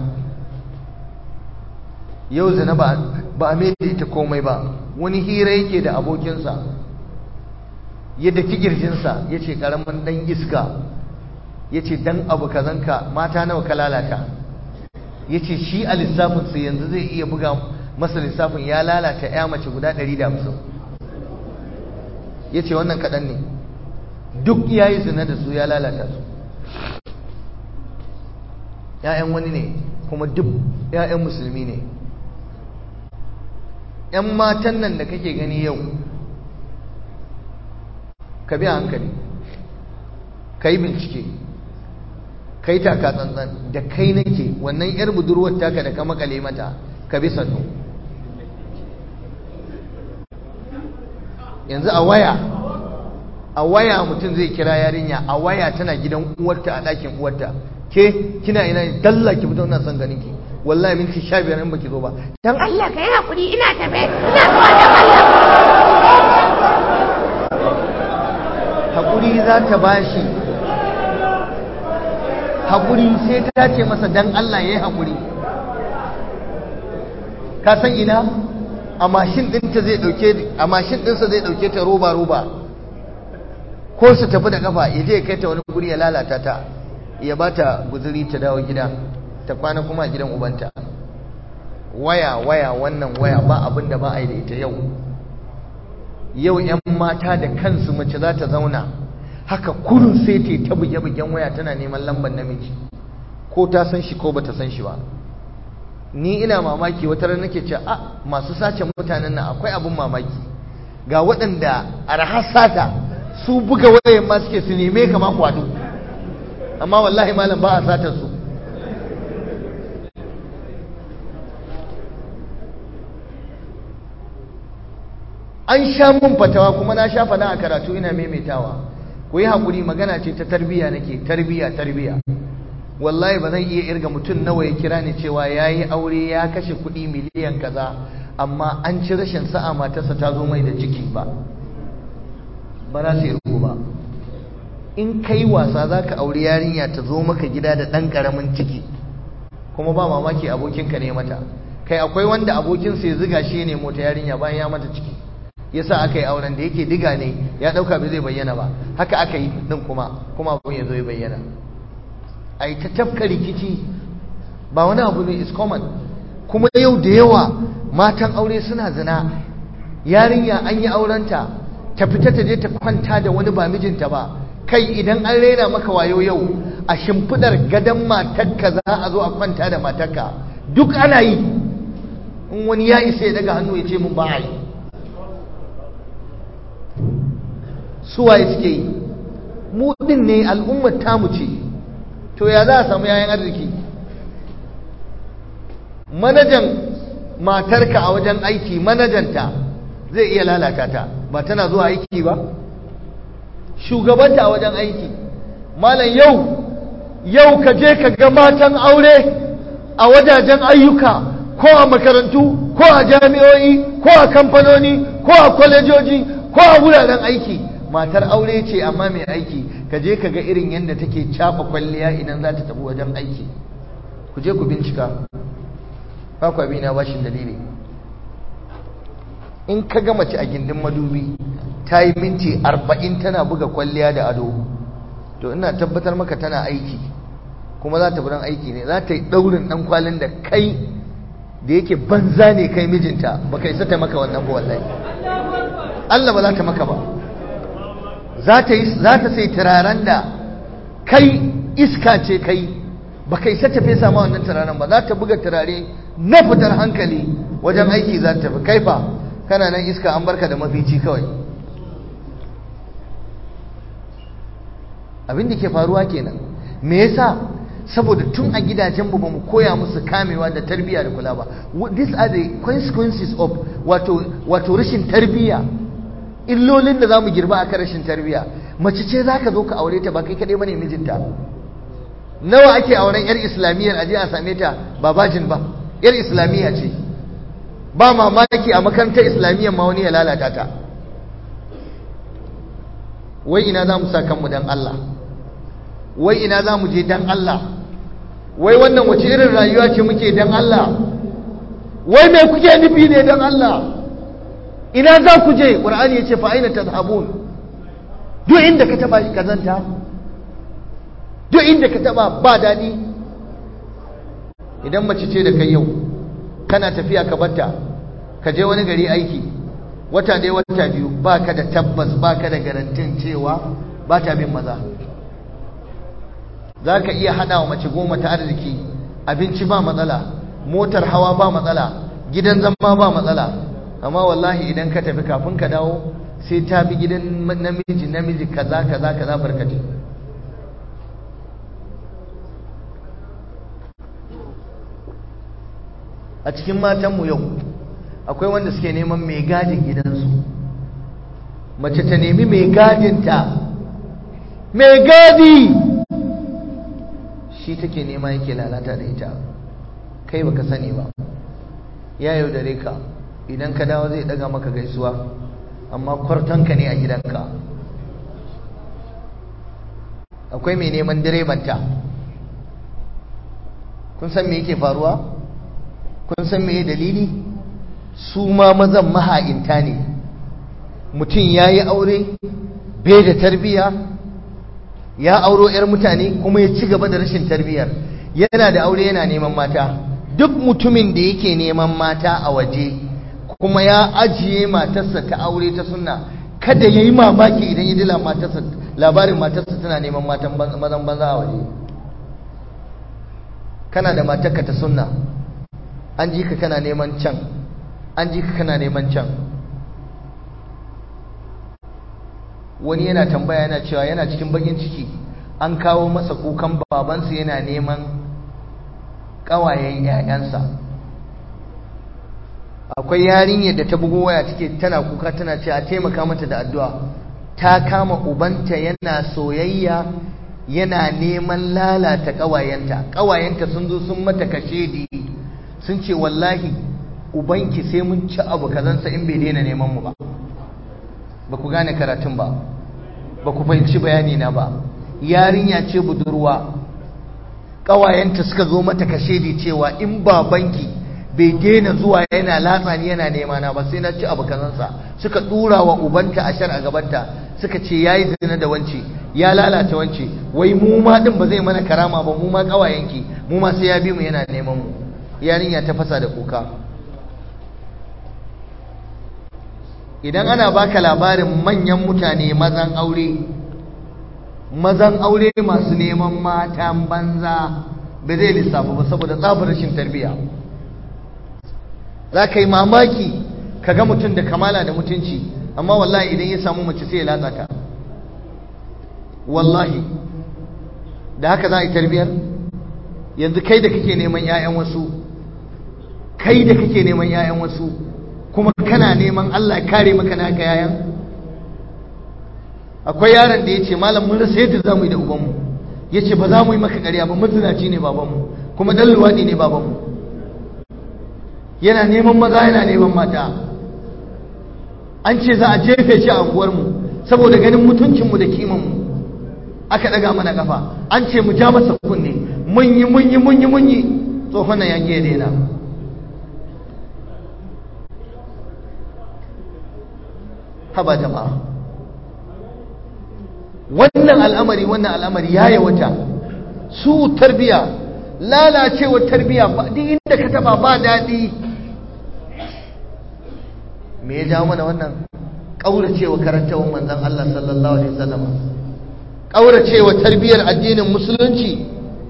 yau zina ba ba a mai da ita komai ba wani hira yake da abokinsa ya daki girjinsa ya ce karamin dan iska ya ce dan abu kazanka mata nawa ka lalata ya ce shi a lissafinsa yanzu zai iya buga masa lissafin ya lalata ya mace guda 150 ya ce wannan kaɗan ne duk ya yi zina da su ya lalata su ‘ya'yan wani ne kuma duk ‘ya'yan musulmi ne ‘yan matan nan da kake gani yau ka bi hankali ka yi bincike ka yi taka tsantsan da kai nake wannan yar budurwar taka da ka makale mata ka bi sannu yanzu a waya a waya mutum zai kira yarinya a waya tana gidan uwarta a ɗakin uwarta ke kina ina ne dalla ki fito ina son ganin ki wallahi minti sha biyar in baki zo ba dan Allah ka yi hakuri ina tafe ina zuwa dan Allah hakuri za ta bashi hakuri sai ta ce masa dan Allah ya yi hakuri ka san ina a mashin ɗinta zai ɗauke a mashin ɗinsa zai ɗauke ta roba roba ko su tafi da kafa ya je ya kai ta wani guri ya lalata ta ya ba ta guzuri ta dawo gida ta kwana kuma a gidan ubanta waya waya wannan waya ba abin da ba a yi da ita yau yau 'yan mata da kansu mace za ta zauna haka kurun sai ta ta buge-bugen waya tana neman lambar namiji ko ta san shi ko ba ta san shi ba ni ina mamaki wata ran nake ce a masu sace mutanen nan akwai abin mamaki ga waɗanda arhar sata su buga wayan ma suke su neme ka ma kwado amma wallahi malam ba a satar su an sha mun fatawa kuma na sha fada a karatu ina maimaitawa ku yi haƙuri magana ce ta tarbiya nake tarbiya tarbiya wallahi ba zan iya irga mutum nawa ya kira ni cewa ya yi aure ya kashe kuɗi miliyan kaza amma an ci rashin sa'a matarsa ta zo mai da ciki ba ba za su yi ruku ba in kai wasa za ka auri yarinya ta zo maka gida da ɗan ƙaramin ciki kuma ba mamaki abokinka ne mata kai akwai wanda abokinsa ya ziga shi ne mota yarinya bayan ya mata ciki yasa aka yi auren da yake diga ne ya ɗauka bai zai bayyana ba haka aka yi ɗin kuma kuma abin ya zo ya bayyana a yi ta tafka rikici ba wani abu ne is common kuma yau da yawa matan aure suna zina yarinya an yi aurenta ta fita ta je ta kwanta da wani ba mijinta ba kai idan an raina maka wayo yau a shimfidar gadon matarka za a zo a kwanta da matarka duk ana yi in wani ya isa ya daga hannu ya ce mun ba a yi suwaye suke yi mu din ne al'ummar tamu ce to ya za a samu yayan arziki manajan matarka a wajen aiki manajanta zai iya lalata ta ba tana zuwa aiki ba shugabanta a wajen aiki malam yau yau ka je ka ga matan aure a wajajen ayyuka ko a makarantu ko a jami'o'i ko a kamfanoni ko a kwalejoji ko a wuraren aiki matar aure ce amma mai aiki ka je ka ga irin yadda take caba kwalliya idan za ta tafi wajen aiki ku je ku bincika ba ku abina bashin dalili in ka ga mace a gindin madubi ta yi minti arba'in tana buga kwalliya da ado to ina tabbatar maka tana aiki kuma za ta buran aiki ne za ta yi ɗaurin ɗan kwalin da kai da yake banza ne kai mijinta ba kai sata maka wannan ba wallahi Allah ba za ta maka ba za ta sai turaren da kai iska ce kai ba kai sata fesa ma wannan turaren ba za ta buga turare na fitar hankali wajen aiki za ta fi kaifa kana nan iska an barka da mafici kawai abin da ke faruwa kenan me yasa saboda tun a gidajenmu ba mu koya musu kamewa da tarbiyya da kula ba these are the consequences of wato wato rashin tarbiyya illolin da zamu girba akan rashin tarbiyya mace ce zaka zo ka aure ta ba kai kadai bane mijinta nawa ake auren yar islamiyyar aje a same ta ba bajin ba yar islamiyya ce ba mamaki a makarantar islamiyyar ma wani ya lalata ta wai ina za mu sa kanmu dan Allah wai ina za mu je dan Allah wai wannan wace irin rayuwa ce muke dan Allah wai me kuke nufi ne dan Allah ina za ku je ƙur'ani ya ce fa aina tazhabun duk inda ka taba shi kazanta duk inda ka taba ba daɗi idan mace ce da kai yau kana tafiya ka batta ka je wani gari aiki wata ɗaya wata biyu ba ka da tabbas ba ka da garantin cewa ba ta bin maza za ka iya hada wa mace goma ta arziki abinci ba matsala motar hawa ba matsala gidan zama ba matsala amma wallahi idan ka tafi kafin ka dawo sai ta bi gidan namiji namiji kaza kaza kaza barkati a cikin matanmu yau akwai wanda suke neman mai gadin gidansu mace ta nemi mai gadinta mai gadi shi take nema yake lalata da ita kai baka sani ba ya yaudare ka idan ka dawo zai daga maka gaisuwa amma kwartanka ne a gidanka akwai mai neman direbanta kun san me yake faruwa kun san me dalili su ma mazan maha'inta ne mutum ya yi aure bai da tarbiya ya auro 'yar mutane kuma ya ci gaba da rashin tarbiyar yana da aure yana neman mata duk mutumin da yake neman mata a waje kuma ya ajiye matarsa ta aure ta sunna kada ya yi mamaki idan ya dila matarsa labarin matarsa tana neman matan mazan banza a waje kana da matarka ta sunna an ji ka kana neman can an ji ka kana neman can wani yana tambaya yana cewa yana cikin bakin ciki an kawo masa kukan babansa yana neman ƙawayen 'ya'yansa akwai yarinyar da ta bugo waya take tana kuka tana ce a taimaka mata da addu'a ta kama ubanta yana soyayya yana neman lalata ƙawayenta ƙawayenta sun zo sun mata kashedi sun ce wallahi ubanki sai mun ci abu kazansa in bai daina neman mu ba ba ku gane karatun ba ba ku fahimci bayani na ba yarinya ce budurwa ƙawayenta suka zo mata kashedi cewa in babanki bai daina zuwa yana latsani yana nema na ba sai na ci abu kazansa suka dura wa ubanta a shar a gabanta suka ce yayi zina da wance ya lalata wance wai mu ma din ba zai mana karama ba mu ma kawayenki mu ma sai ya bi mu yana neman mu yarinya ta fasa da kuka idan ana baka labarin manyan mutane mazan aure mazan aure masu neman matan banza ba zai lissafa ba saboda tsabar rashin tarbiyya za ka yi mamaki ka ga mutum da kamala da mutunci amma wallahi idan ya samu mace sai ya latsa ta wallahi da haka za a yi tarbiyar yanzu kai da kake neman 'ya'yan wasu kai da kake neman 'ya'yan wasu kuma kana neman Allah kare maka naka 'ya'yan akwai yaron da ya ce malam mun rasa yadda za mu yi da ubanmu ya ce ba za mu yi maka ƙarya ba mazinaci ne babanmu kuma ɗan luwaɗi ne babanmu yana neman maza yana neman mata an ce za a jefe shi a unguwarmu saboda ganin mutuncinmu da kimanmu aka daga mana kafa an ce mu ja masa kunne mun yi mun yi mun yi mun yi tsohon nan ya ke daina haba jama'a wannan al'amari wannan al'amari ya yawata su tarbiya lalacewar tarbiya duk inda ka taba ba daɗi me ya jawo mana wannan ƙauracewa karantawan manzon Allah sallallahu alaihi wasallam ƙauracewa tarbiyar addinin musulunci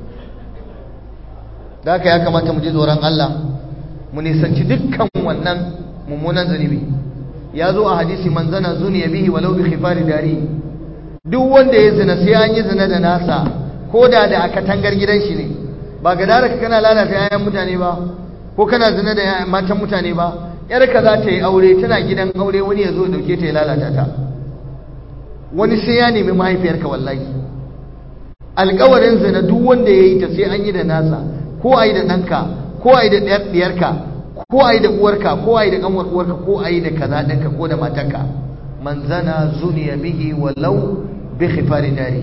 da haka ya kamata mu ji tsoron Allah mu nisanci dukkan wannan mummunan zunubi ya zo a hadisi manzana zuniya bihi walau bi khifari dari duk wanda ya zina sai an yi zina da nasa ko da da aka tangar gidan shi ne ba ga dara kana lalata yayan mutane ba ko kana zina da matan mutane ba yarka za ta yi aure tana gidan aure wani ya zo dauke ta ya lalata ta wani sai ya nemi mahaifiyarka wallahi alkawarin zina duk wanda ya yi ta sai an yi da nasa ko a yi da ɗanka ko a yi da ɗiyarka ko a yi da uwarka ko a yi da ƙanwar uwarka ko a yi da kaza ɗinka ko da matarka man zana zuniya bihi walau bi khifari dari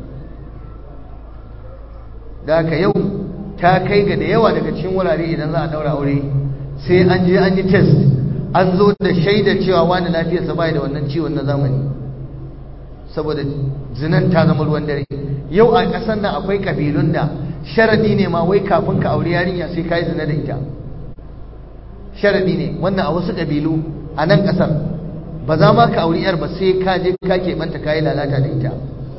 da haka yau ta kai ga da yawa daga cikin wurare idan za a daura aure sai an je an yi test an zo da shaidar cewa wani lafiyarsa bai da wannan ciwon na zamani saboda zinan ta zama ruwan dare yau a ƙasar nan akwai kabilun da sharadi ne ma wai kafin ka aure yarinya sai ka yi zina da ita sharadi ne wannan a wasu kabilu a nan ƙasar ba za ma ka auri yar ba sai ka je ka keɓanta ka yi lalata da ita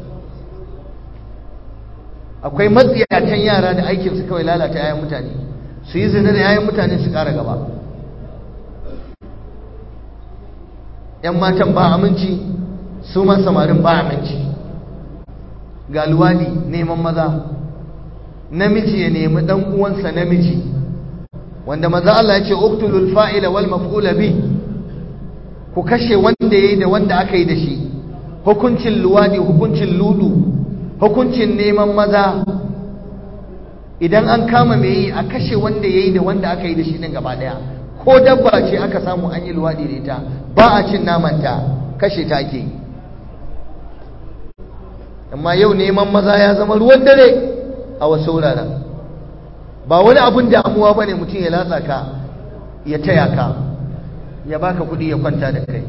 akwai matsiyatan yara da aikinsu kawai lalata 'ya'yan mutane su yi zina da 'ya'yan mutane su ƙara gaba 'yan matan ba aminci su ma samarin ba aminci ga luwadi neman maza namiji ya nemi ɗan uwansa namiji wanda manzo Allah ya ce uqtulul fa'ila wal maf'ula bi ku kashe wanda yayi da wanda aka yi da shi hukuncin luwadi hukuncin ludu hukuncin neman maza idan an kama mai yi a kashe wanda yayi da wanda aka yi da shi din gaba daya ko dabba ce aka samu an yi luwadi da ita ba a cin namanta kashe ta ake yi amma yau neman maza ya zama ruwan dare a wasu wuraren ba wani abun damuwa ba ne mutum ya latsa ka ya taya ka ya baka kuɗi ya kwanta da kai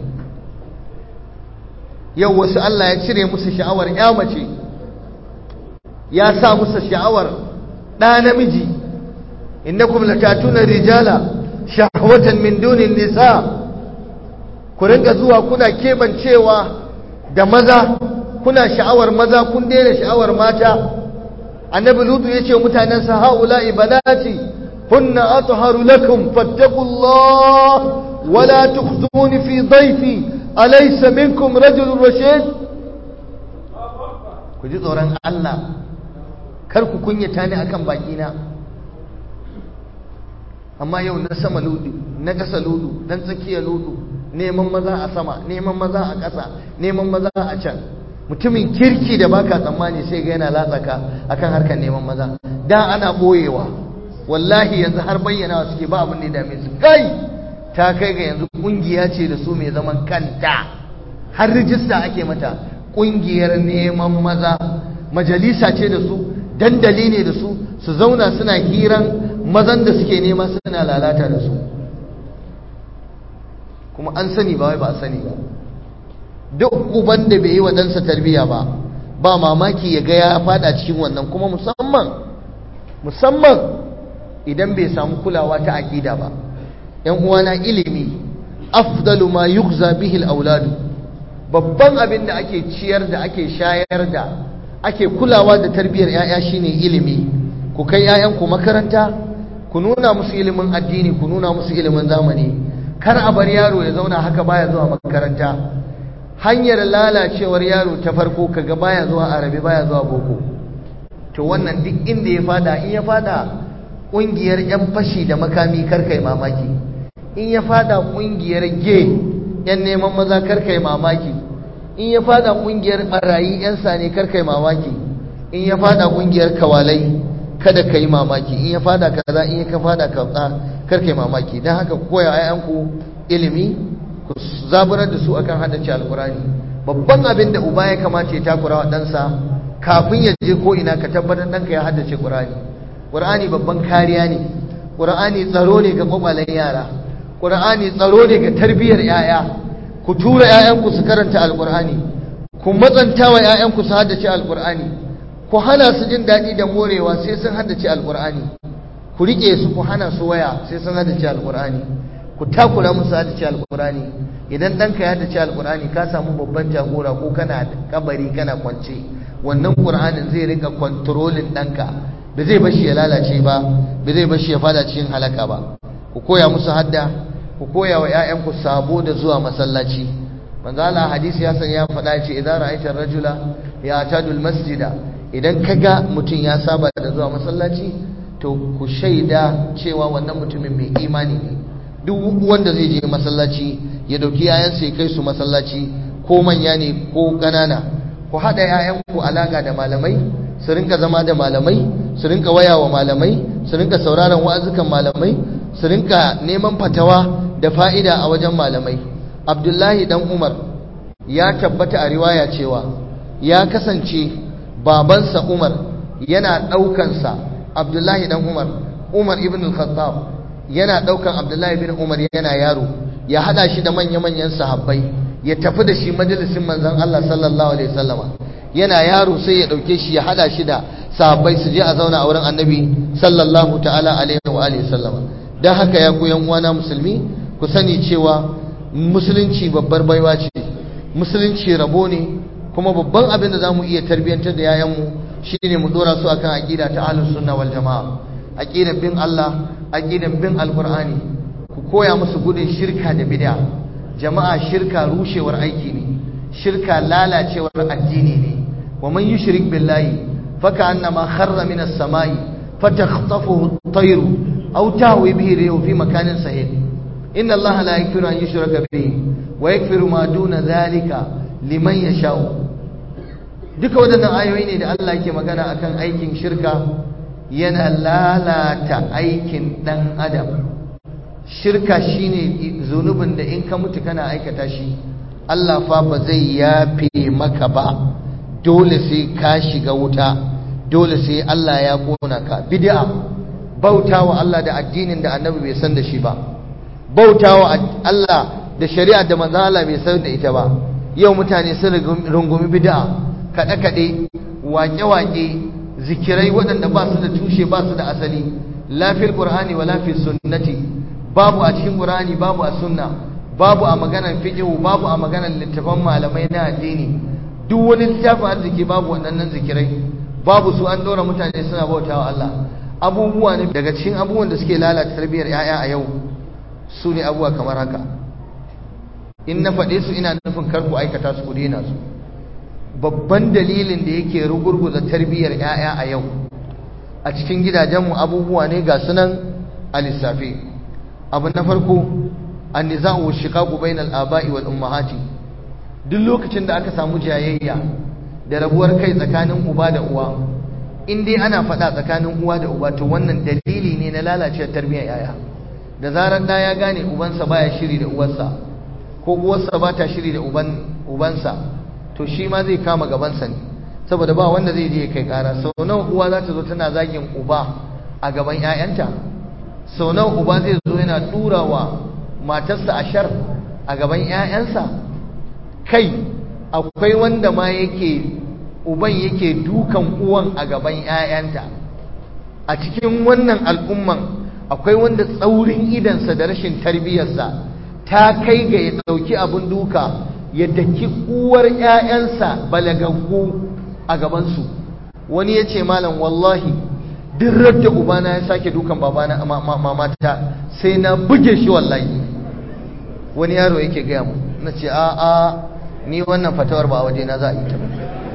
yau wasu Allah ya cire musu sha'awar ya mace ya sa musu sha'awar ɗa namiji innakum latatuna rijala shahwatan min dunin nisa ku rinka zuwa kuna kebancewa da maza kuna sha'awar maza kun daina sha'awar mata annabi lutu yace mutanen sa haula'i banati hunna atharu lakum fattaqullah wala tukhzuni fi dhayfi alaysa minkum rajulun rashid ku ji tsoron Allah kar ku kunyata ni akan bakina amma yau na sama ludu na ƙasa ludu dan tsakiya ludu neman maza a sama neman maza a ƙasa neman maza a can mutumin kirki da baka tsammani sai ga yana latsaka akan harkar neman maza da ana boyewa wallahi yanzu har bayyana suke ba abin da ya dame su kai ta kai ga yanzu kungiya ce da su mai zaman kanta har rijista ake mata kungiyar neman maza majalisa ce da su dandali ne da su su zauna suna hiran mazan da suke nema suna lalata da su kuma an sani ba wai ba a sani ba duk uban da bai yi wa ɗansa tarbiyya ba ba mamaki ya ga ya fada cikin wannan kuma musamman musamman idan bai samu kulawa ta aƙida ba ‘yan uwana ilimi afdalu ma yugza bihi auladu babban abin da ake ciyar da ake shayar da ake kulawa da tarbiyyar ‘ya'ya shine ilimi ku kai ‘ya'yanku makaranta ku nuna musu ilimin addini ku nuna musu ilimin zamani kar a bar yaro ya zauna haka baya zuwa makaranta hanyar lalacewar yaro ta farko kaga baya zuwa arabi baya zuwa boko to wannan duk inda ya fada in ya fada kungiyar yan fashi da makami karkai mamaki in ya fada kungiyar ge yan neman maza karkai mamaki in ya fada kungiyar barayi yan sane karkai mamaki in ya fada kungiyar kawalai kada ka yi mamaki in ya fada kaza in ya ka fada kaza karkai mamaki don haka koya ayanku ilimi ku zaburar da su akan haddace alkurani babban abin da uba ya kamata ya takura wa ɗansa kafin ya je ko ina ka tabbatar ɗanka ya haddace ƙur'ani ƙur'ani babban kariya ne ƙur'ani tsaro ne ga kwakwalen yara ƙur'ani tsaro ne ga tarbiyyar 'ya'ya ku tura 'ya'yanku su karanta alkur'ani ku matsanta wa 'ya'yanku su haddace alkur'ani ku hana su jin daɗi da morewa sai sun haddace alkur'ani ku riƙe su ku hana su waya sai sun haddace alkur'ani ku takura musu haddace alkurani idan ɗanka ya haddace alkurani ka samu babban jagora ko kana kabari kana kwance wannan qur'anin zai rinka kontrolin ɗanka ba zai bashi ya lalace ba ba zai bashi ya fada cikin halaka ba ku koya musu hadda ku koya wa ƴaƴanku sabo da zuwa masallaci manzo Allah hadisi ya san ya faɗa ce idan ra'aita rajula ya atadu masjida idan kaga mutum ya saba da zuwa masallaci to ku shaida cewa wannan mutumin mai imani ne duk wanda zai je masallaci ya dauki yayansa ya kai su masallaci ko manya ne ko ƙanana ku haɗa yayanku alaka da malamai su rinka zama da malamai su rinka waya wa malamai su rinka sauraron wa'azukan malamai su rinka neman fatawa da fa'ida a wajen malamai abdullahi dan umar ya tabbata a riwaya cewa ya kasance babansa umar yana ɗaukansa abdullahi dan umar umar ibn al-khattab yana daukan Abdullahi bin Umar yana yaro ya hada shi da manya-manyan sahabbai ya tafi da shi majalisin manzon Allah sallallahu alaihi wasallama yana yaro sai ya dauke shi ya hada shi da sahabbai su je a zauna a wurin Annabi sallallahu ta'ala alaihi wa alihi wasallama dan haka ya ku yan uwana musulmi ku sani cewa musulunci babbar baiwa ce musulunci rabo ne kuma babban abin da zamu iya tarbiyantar da yayanmu shine mu dora su akan aqida ta ahlus sunna wal jamaa aqidar bin Allah aqidar bin alqur'ani ku koya musu gudun shirka da bid'a jama'a shirka rushewar aiki ne shirka lalacewar addini ne wa man yushrik billahi faka annama kharra minas samai fatakhtafuhu at-tayr aw tahwi bihi rihu fi makanin sahih inna allaha la yaghfiru an yushraka bihi wa yaghfiru ma duna dhalika liman yasha'u duka waɗannan ayoyi ne da Allah yake magana akan aikin shirka yana lalata aikin ɗan adam shirka shine zunubin da in ka mutu kana aikata shi Allah fa ba zai yafe maka ba dole sai ka shiga wuta dole sai Allah ya kona ka bid'a bautawa Allah da addinin da annabi bai san da shi ba bautawa Allah da shari'a da manzo Allah bai san da ita ba yau mutane sun rungumi bid'a kaɗe-kaɗe waƙe-waƙe zikirai waɗanda ba su da tushe ba su da asali lafil ƙur'ani wa lafil sunnati babu a cikin ƙur'ani babu a sunna babu a maganar fiqh babu a maganar littafan malamai na addini duk wani littafin arziki babu waɗannan zikirai babu su an ɗora mutane suna bautawa Allah abubuwa ne daga cikin abubuwan da suke lalata tarbiyyar 'ya'ya a yau su ne abubuwa kamar haka in na faɗe su ina nufin kar ku aikata su ku daina su babban dalilin da yake rugurguza tarbiyyar 'ya'ya a yau a cikin gidajenmu abubuwa ne ga sunan a lissafi abu na farko an niza'u shiqaqu bainal aba'i wal ummahati duk lokacin da aka samu jayayya da rabuwar kai tsakanin uba da uwa in dai ana faɗa tsakanin uwa da uba to wannan dalili ne na lalacewar tarbiyyar 'ya'ya da zarar da ya gane ubansa baya shiri da uwarsa ko uwarsa ba ta shiri da ubansa to shi ma zai kama gabansa ne saboda ba wanda zai je kai kara sau nawa uwa za ta zo tana zagin uba a gaban 'ya'yanta sau nawa uba zai zo yana tura wa matarsa ashar a gaban 'ya'yansa kai akwai wanda ma yake uban yake dukan uwan a gaban 'ya'yanta a cikin wannan al'umman akwai wanda tsaurin idansa da rashin tarbiyyarsa ta kai ga ya ɗauki abin duka ya daki uwar ‘ya'yansa balagaggu a gabansu wani ya ce malam wallahi duk da ubana ya sake dukan babana mamata sai na buge shi wallahi wani yaro yake gaya mu na ce a a ni wannan fatawar ba a waje na za a yi ta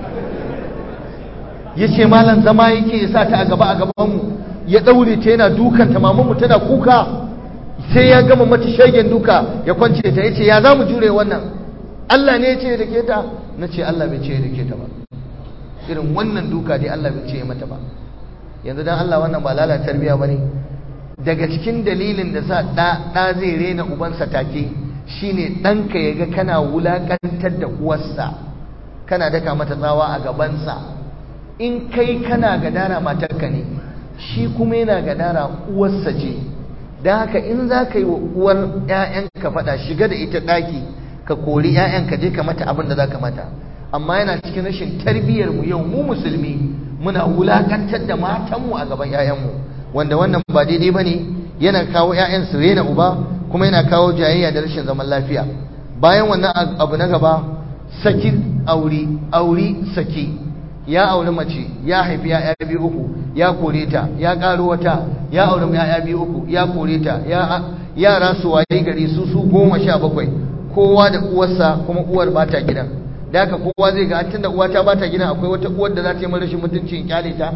ya ce malam zama yake ya sa ta a gaba a gabanmu ya ɗaure ta yana dukanta mamanmu tana kuka sai ya gama mata shagen duka ya kwance ta ya ce ya za mu jure wannan Allah ne ya ce da ke ta na ce Allah bai ce da ke ta ba irin wannan duka dai Allah bai ce mata ba yanzu dan Allah wannan ba lalata tarbiya bane daga cikin dalilin da sa da da zai rena ubansa take shine danka yaga kana wulakantar da uwarsa kana daka mata tsawa a gabansa in kai kana gadara matarka ne shi kuma yana gadara uwarsa ce don haka in za ka yi wa uwar 'ya'yanka faɗa shiga da ita ɗaki ka kori 'ya'yanka je ka mata abin da za ka mata amma yana cikin rashin tarbiyyar mu yau mu musulmi muna wulakantar da matanmu a gaban 'ya'yanmu wanda wannan ba daidai ba ne yana kawo 'ya'yan su rena uba kuma yana kawo jayayya da rashin zaman lafiya bayan wannan abu na gaba saki auri auri saki ya auri mace ya haifi ya'ya biyu uku ya kore ta ya ƙaro wata ya auri ya'ya biyu uku ya kore ta yara su waye gari su su goma sha bakwai kowa da uwarsa kuma uwar ba ta gidan da haka kowa zai ga tunda uwa ta ba ta gidan akwai wata uwar da za ta yi rashin mutunci in kyale ta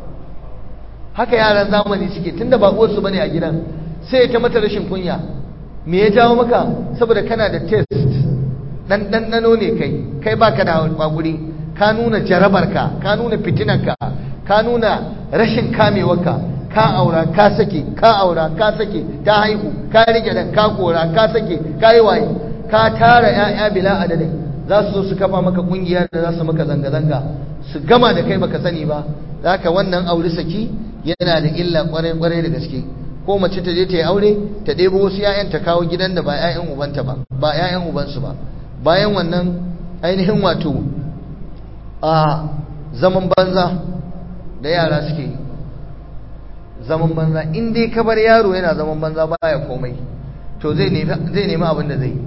haka yaran zamani suke tunda ba uwarsu bane a gidan sai ta mata rashin kunya me ya jawo maka saboda kana da test dan ɗanɗano ne kai kai baka da hakuri ka nuna jarabarka ka nuna fitinarka ka nuna rashin kamewarka ka aura ka sake ka aura ka sake ta haihu ka rike da ka kora ka sake ka yi waye ka tara ƴaƴa bila adadin za su zo su kafa maka kungiya da za su maka zanga-zanga su gama da kai baka sani ba zaka wannan aure saki yana da illa kwarai-kwarai da gaske ko mace ta je ta yi aure ta ɗebo wasu ƴaƴan ta kawo gidan da ba ƴaƴan ubanta ba ba ƴaƴan ubansu ba bayan wannan ainihin wato a zaman banza da yara suke yi zaman banza in dai ka bar yaro yana zaman banza baya komai to zai nemi abin da zai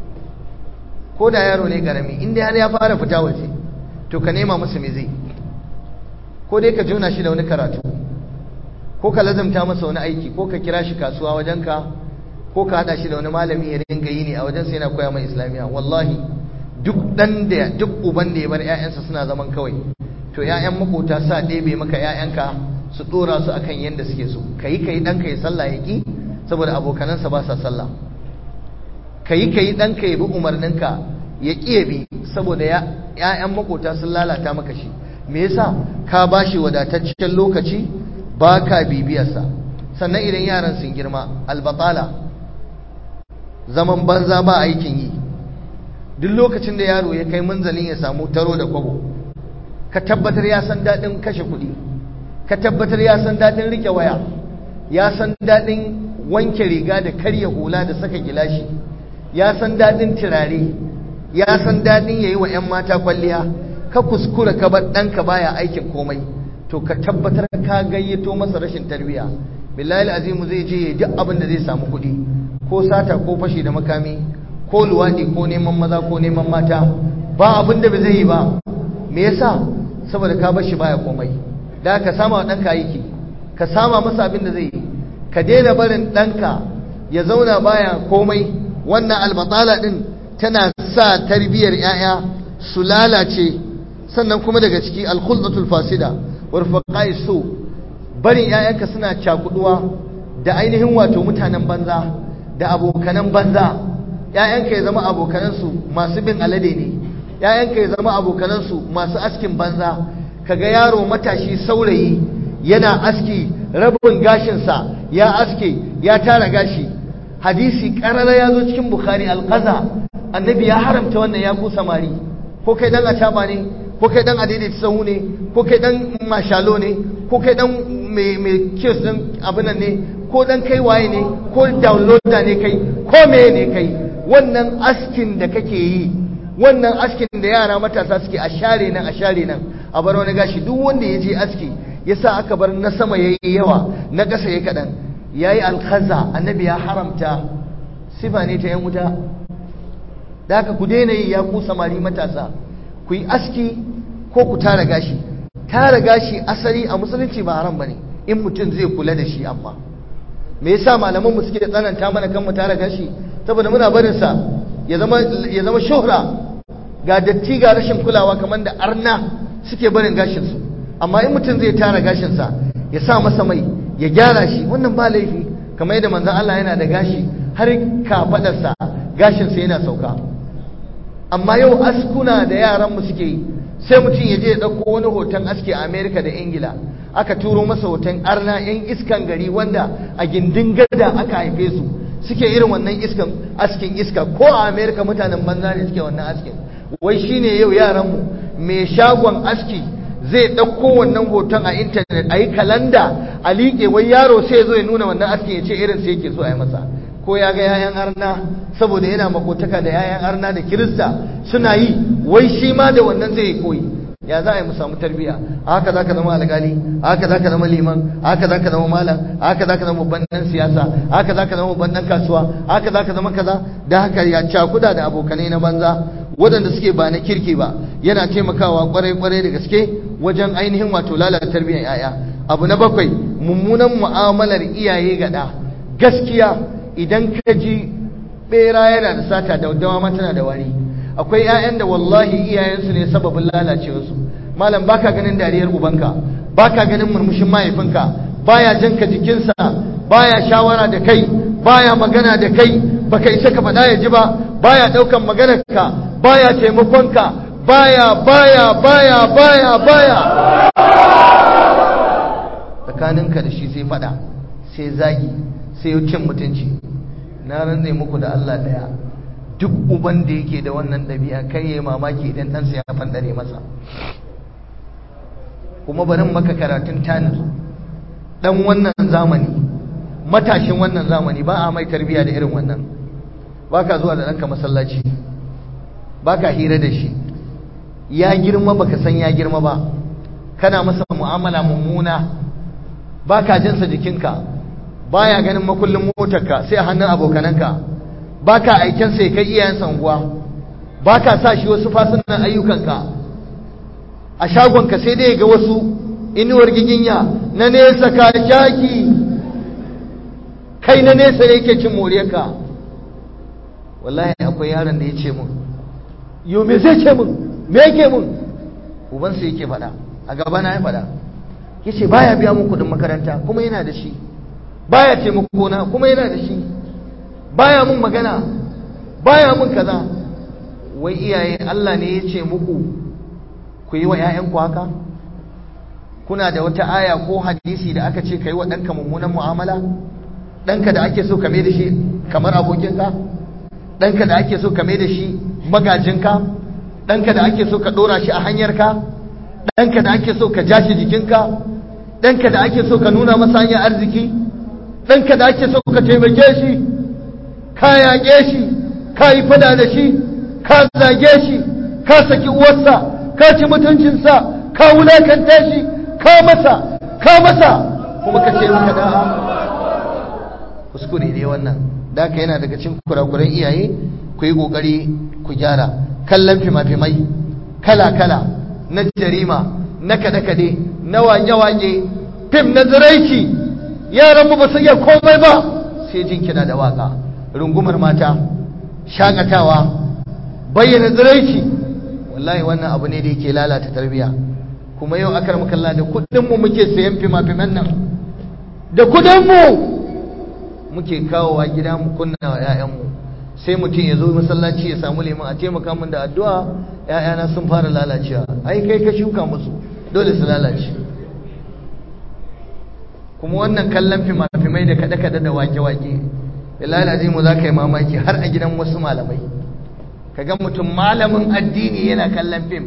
ko da yaro ne karami in dai har ya fara fita waje to ka nema musu me zai ko dai ka jona shi da wani karatu ko ka lazamta masa wani aiki ko ka kira shi kasuwa wajenka ko ka hada shi da wani malami ya rinka yi ne a wajen sai yana koya mai islamiya wallahi duk dan da duk uban da ya bar ƴaƴansa suna zaman kawai to ƴaƴan makota sa ɗebe maka ƴaƴanka su dora su akan yanda suke so kai kai ɗanka ya sallah ya ki saboda abokanansa ba sa sallah kai kai ɗanka ya bi umarninka ya ƙi ya bi saboda ‘ya'yan makota sun lalata maka shi me yasa ka ba shi wadataccen lokaci ba ka bibiyarsa sannan idan yaran sun girma albatala zaman banza ba aikin yi duk lokacin da yaro ya kai munzalin ya samu taro da kwabo ka tabbatar ya san daɗin kashe kuɗi ka tabbatar ya san daɗin rike waya ya san daɗin wanke riga da karya hula da saka gilashi ya san daɗin turare ya san daɗin ya yi wa 'yan mata kwalliya ka kuskura ka bar ɗanka baya aikin komai to ka tabbatar ka gayyato masa rashin tarbiyya billahi azimu zai je duk abin da zai samu kuɗi ko sata ko fashi da makami ko luwaɗi ko neman maza ko neman mata ba abin da ba zai yi ba me yasa saboda ka bar shi baya komai da ka sama wa ɗanka aiki ka sama masa abin da zai yi ka daina barin ɗanka ya zauna baya komai wannan albatala ɗin tana sa tarbiyyar 'ya'ya su lalace sannan kuma daga ciki alkhuldatul fasida warfaqai su barin 'ya'yanka suna cakuduwa da ainihin wato mutanen banza da abokanan banza 'ya'yanka ya zama abokanansu masu bin alade ne 'ya'yanka ya zama abokanansu masu askin banza kaga yaro matashi saurayi yana aski rabin gashinsa ya aske ya tara gashi hadisi karara ya zo cikin bukhari alqaza annabi ya haramta wannan ya ku samari ko kai dan acaba ne ko kai dan adaidaita sahu ne ko kai dan mashalo ne ko kai dan mai kiyos din abin nan ne ko dan kai waye ne ko downloader ne kai ko meye ne kai wannan askin da kake yi wannan askin da yara matasa suke a share nan a share nan a bar wani gashi duk wanda ya je aski yasa aka bar na sama yayi yawa na ƙasa yayi kaɗan yayi alkhaza annabi ya haramta sifa ne ta yan wuta da haka ku daina yi ya ku samari matasa ku yi aski ko ku tara gashi tara gashi asali a musulunci ba haram bane in mutum zai kula da shi amma me yasa malaman mu suke da tsananta mana kan mu tara gashi saboda muna barin sa ya zama ya zama shuhra ga datti ga rashin kulawa kamar da arna suke barin gashin su amma in mutum zai tara gashin sa ya sa masa mai ya gyara shi wannan ba laifi kamar yadda manzon Allah yana da gashi har kafadarsa gashinsa yana sauka amma yau askuna da yaranmu suke yi sai mutum ya je ya ɗauko wani hoton aski a amerika da ingila aka turo masa hoton arna 'yan iskan gari wanda a gindin gada aka haife su suke irin wannan iskan askin iska ko a amerika mutanen banza ne suke wannan askin wai shine yau yaranmu mai shagon aski zai ɗauko wannan hoton a intanet a yi kalanda a liƙe wai yaro sai ya zo ya nuna wannan askin ya ce irin sai yake so a yi masa ko ya ga yayan arna saboda yana makotaka da yayan arna da kirista suna yi wai shi ma da wannan zai yi koyi ya za a yi mu samu tarbiya a haka za ka zama alƙali a haka za ka zama liman a haka za ka zama malam a haka za ka zama babban ɗan siyasa a haka za ka zama babban ɗan kasuwa a haka za ka zama kaza da haka ya cakuda da abokanai na banza waɗanda suke ba na kirki ba yana taimakawa kwarai kwarai da gaske wajen ainihin wato lalata tarbiyyar 'ya'ya abu na bakwai mummunan mu'amalar iyaye ga ɗa gaskiya idan ka ji bera yana da sata da dawa ma tana da wari akwai 'ya'yan da wallahi iyayensu ne sababin lalacewarsu malam baka ganin dariyar ubanka baka ganin murmushin mahaifinka baya janka jikinsa baya shawara da kai baya magana da kai baka isa ka faɗa ya ji ba baya ɗaukan maganarka baya taimakonka baya baya baya baya baya tsakaninka da shi sai faɗa sai zagi sai cin mutunci na ranne muku da Allah daya duk uban da yake da wannan ɗabi'a kai yayi mamaki idan ɗansa ya fandare masa kuma barin maka karatun tanir dan wannan zamani matashin wannan zamani ba a mai tarbiya da irin wannan baka zuwa da ɗanka masallaci baka hira da shi ya girma baka san ya girma ba kana masa mu'amala mummuna baka jinsa jikinka baya ganin makullin motarka sai a hannun abokananka baka aiken sai kai iyayensa unguwa baka sa shi wasu fasunan ayyukanka a shagonka sai dai ga wasu inuwar giginya na nesa ka shaki kai na nesa ne yake cin moriyarka wallahi akwai yaron da ya ce mun yo me zai ce mun me yake mun ubansa yake faɗa a gaba na ya faɗa yace baya biya mun kuɗin makaranta kuma yana da shi baya taimako na kuma yana da shi baya mun magana baya mun kaza wai iyaye Allah ne ya ce muku ku yi wa 'ya'yanku haka kuna da wata aya ko hadisi da aka ce ka yi wa ɗanka mummunan mu'amala ɗanka da ake so ka mai da shi kamar abokinka ɗanka da ake so ka mai da shi magajinka ɗanka da ake so ka ɗora shi a hanyarka ɗanka da ake so ka ja shi jikinka ɗanka da ake so ka nuna masa hanyar arziki ɗanka da ake so ka taimake shi ka yaƙe shi ka yi fada da shi ka zage shi ka saki uwarsa ka ci mutuncinsa ka wulakanta shi ka masa ka masa kuma ka ce maka da'a kuskure ne wannan da ka yana daga cikin kurakuran iyaye ku yi kokari ku gyara kallon fima-fimai kala-kala na jarima na kade-kade na wage-wage fim na ziraici yaran mu ba su iya komai ba sai jin kiɗa da waka rungumar mata shakatawa bayyana ziraici wallahi wannan abu ne da yake lalata tarbiyya kuma yau akar makalla da kudinmu muke sayan fima-fiman nan da kudinmu muke kawowa gida mu kunna wa 'ya'yanmu sai mutum ya zo masallaci ya samu liman a taimaka min da addu'a 'ya'yana sun fara lalacewa ai kai ka shuka musu dole su lalace kuma wannan kallon fima-fimai da kada-kada da wake-wake billahi mu za ka yi mamaki har a gidan wasu malamai kaga mutum malamin addini yana kallon fim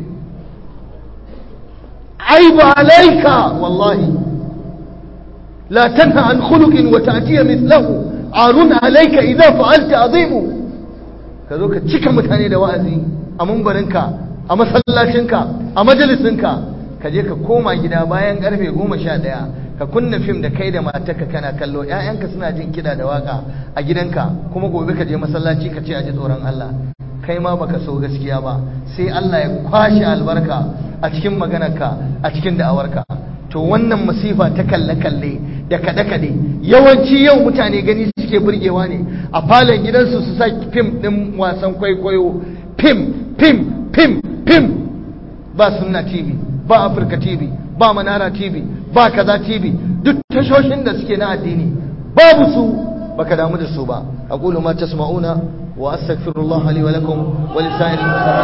aibu alaika wallahi la tanha an khuluqin wa ta'tiya mithlahu arun alayka idza fa'alta azimu ka zo ka cika mutane da wa'azi a mumbarinka a masallacinka a majalisinka ka je ka koma gida bayan karfe goma sha ɗaya ka kunna fim da kai da matarka kana kallo ƴaƴanka suna jin kiɗa da waka a gidanka kuma gobe ka je masallaci ka ce a ji tsoron Allah kai ma baka so gaskiya ba sai Allah ya kwashe albarka a cikin maganarka a cikin da'awarka to wannan masifa ta kalle-kalle da kaɗe-kaɗe yawanci yau mutane gani suke burgewa ne a falon gidansu su sa fim ɗin wasan kwaikwayo fim fim fim fim ba sunna tv ba afirka tv ba manara tv ba kaza tv duk tashoshin da suke na addini babu su baka damu da su ba aqulu ma tasma'una wa astaghfirullah li wa lakum wa lisa'il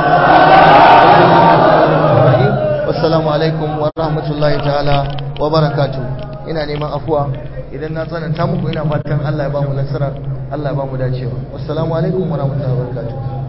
muslimin wassalamu alaikum wa rahmatullahi ta'ala wa barakatuh ina neman afuwa idan na tsananta muku ina fatan Allah ya ba mu nasara Allah ya ba mu dacewa wassalamu alaikum wa rahmatullahi wa barakatuh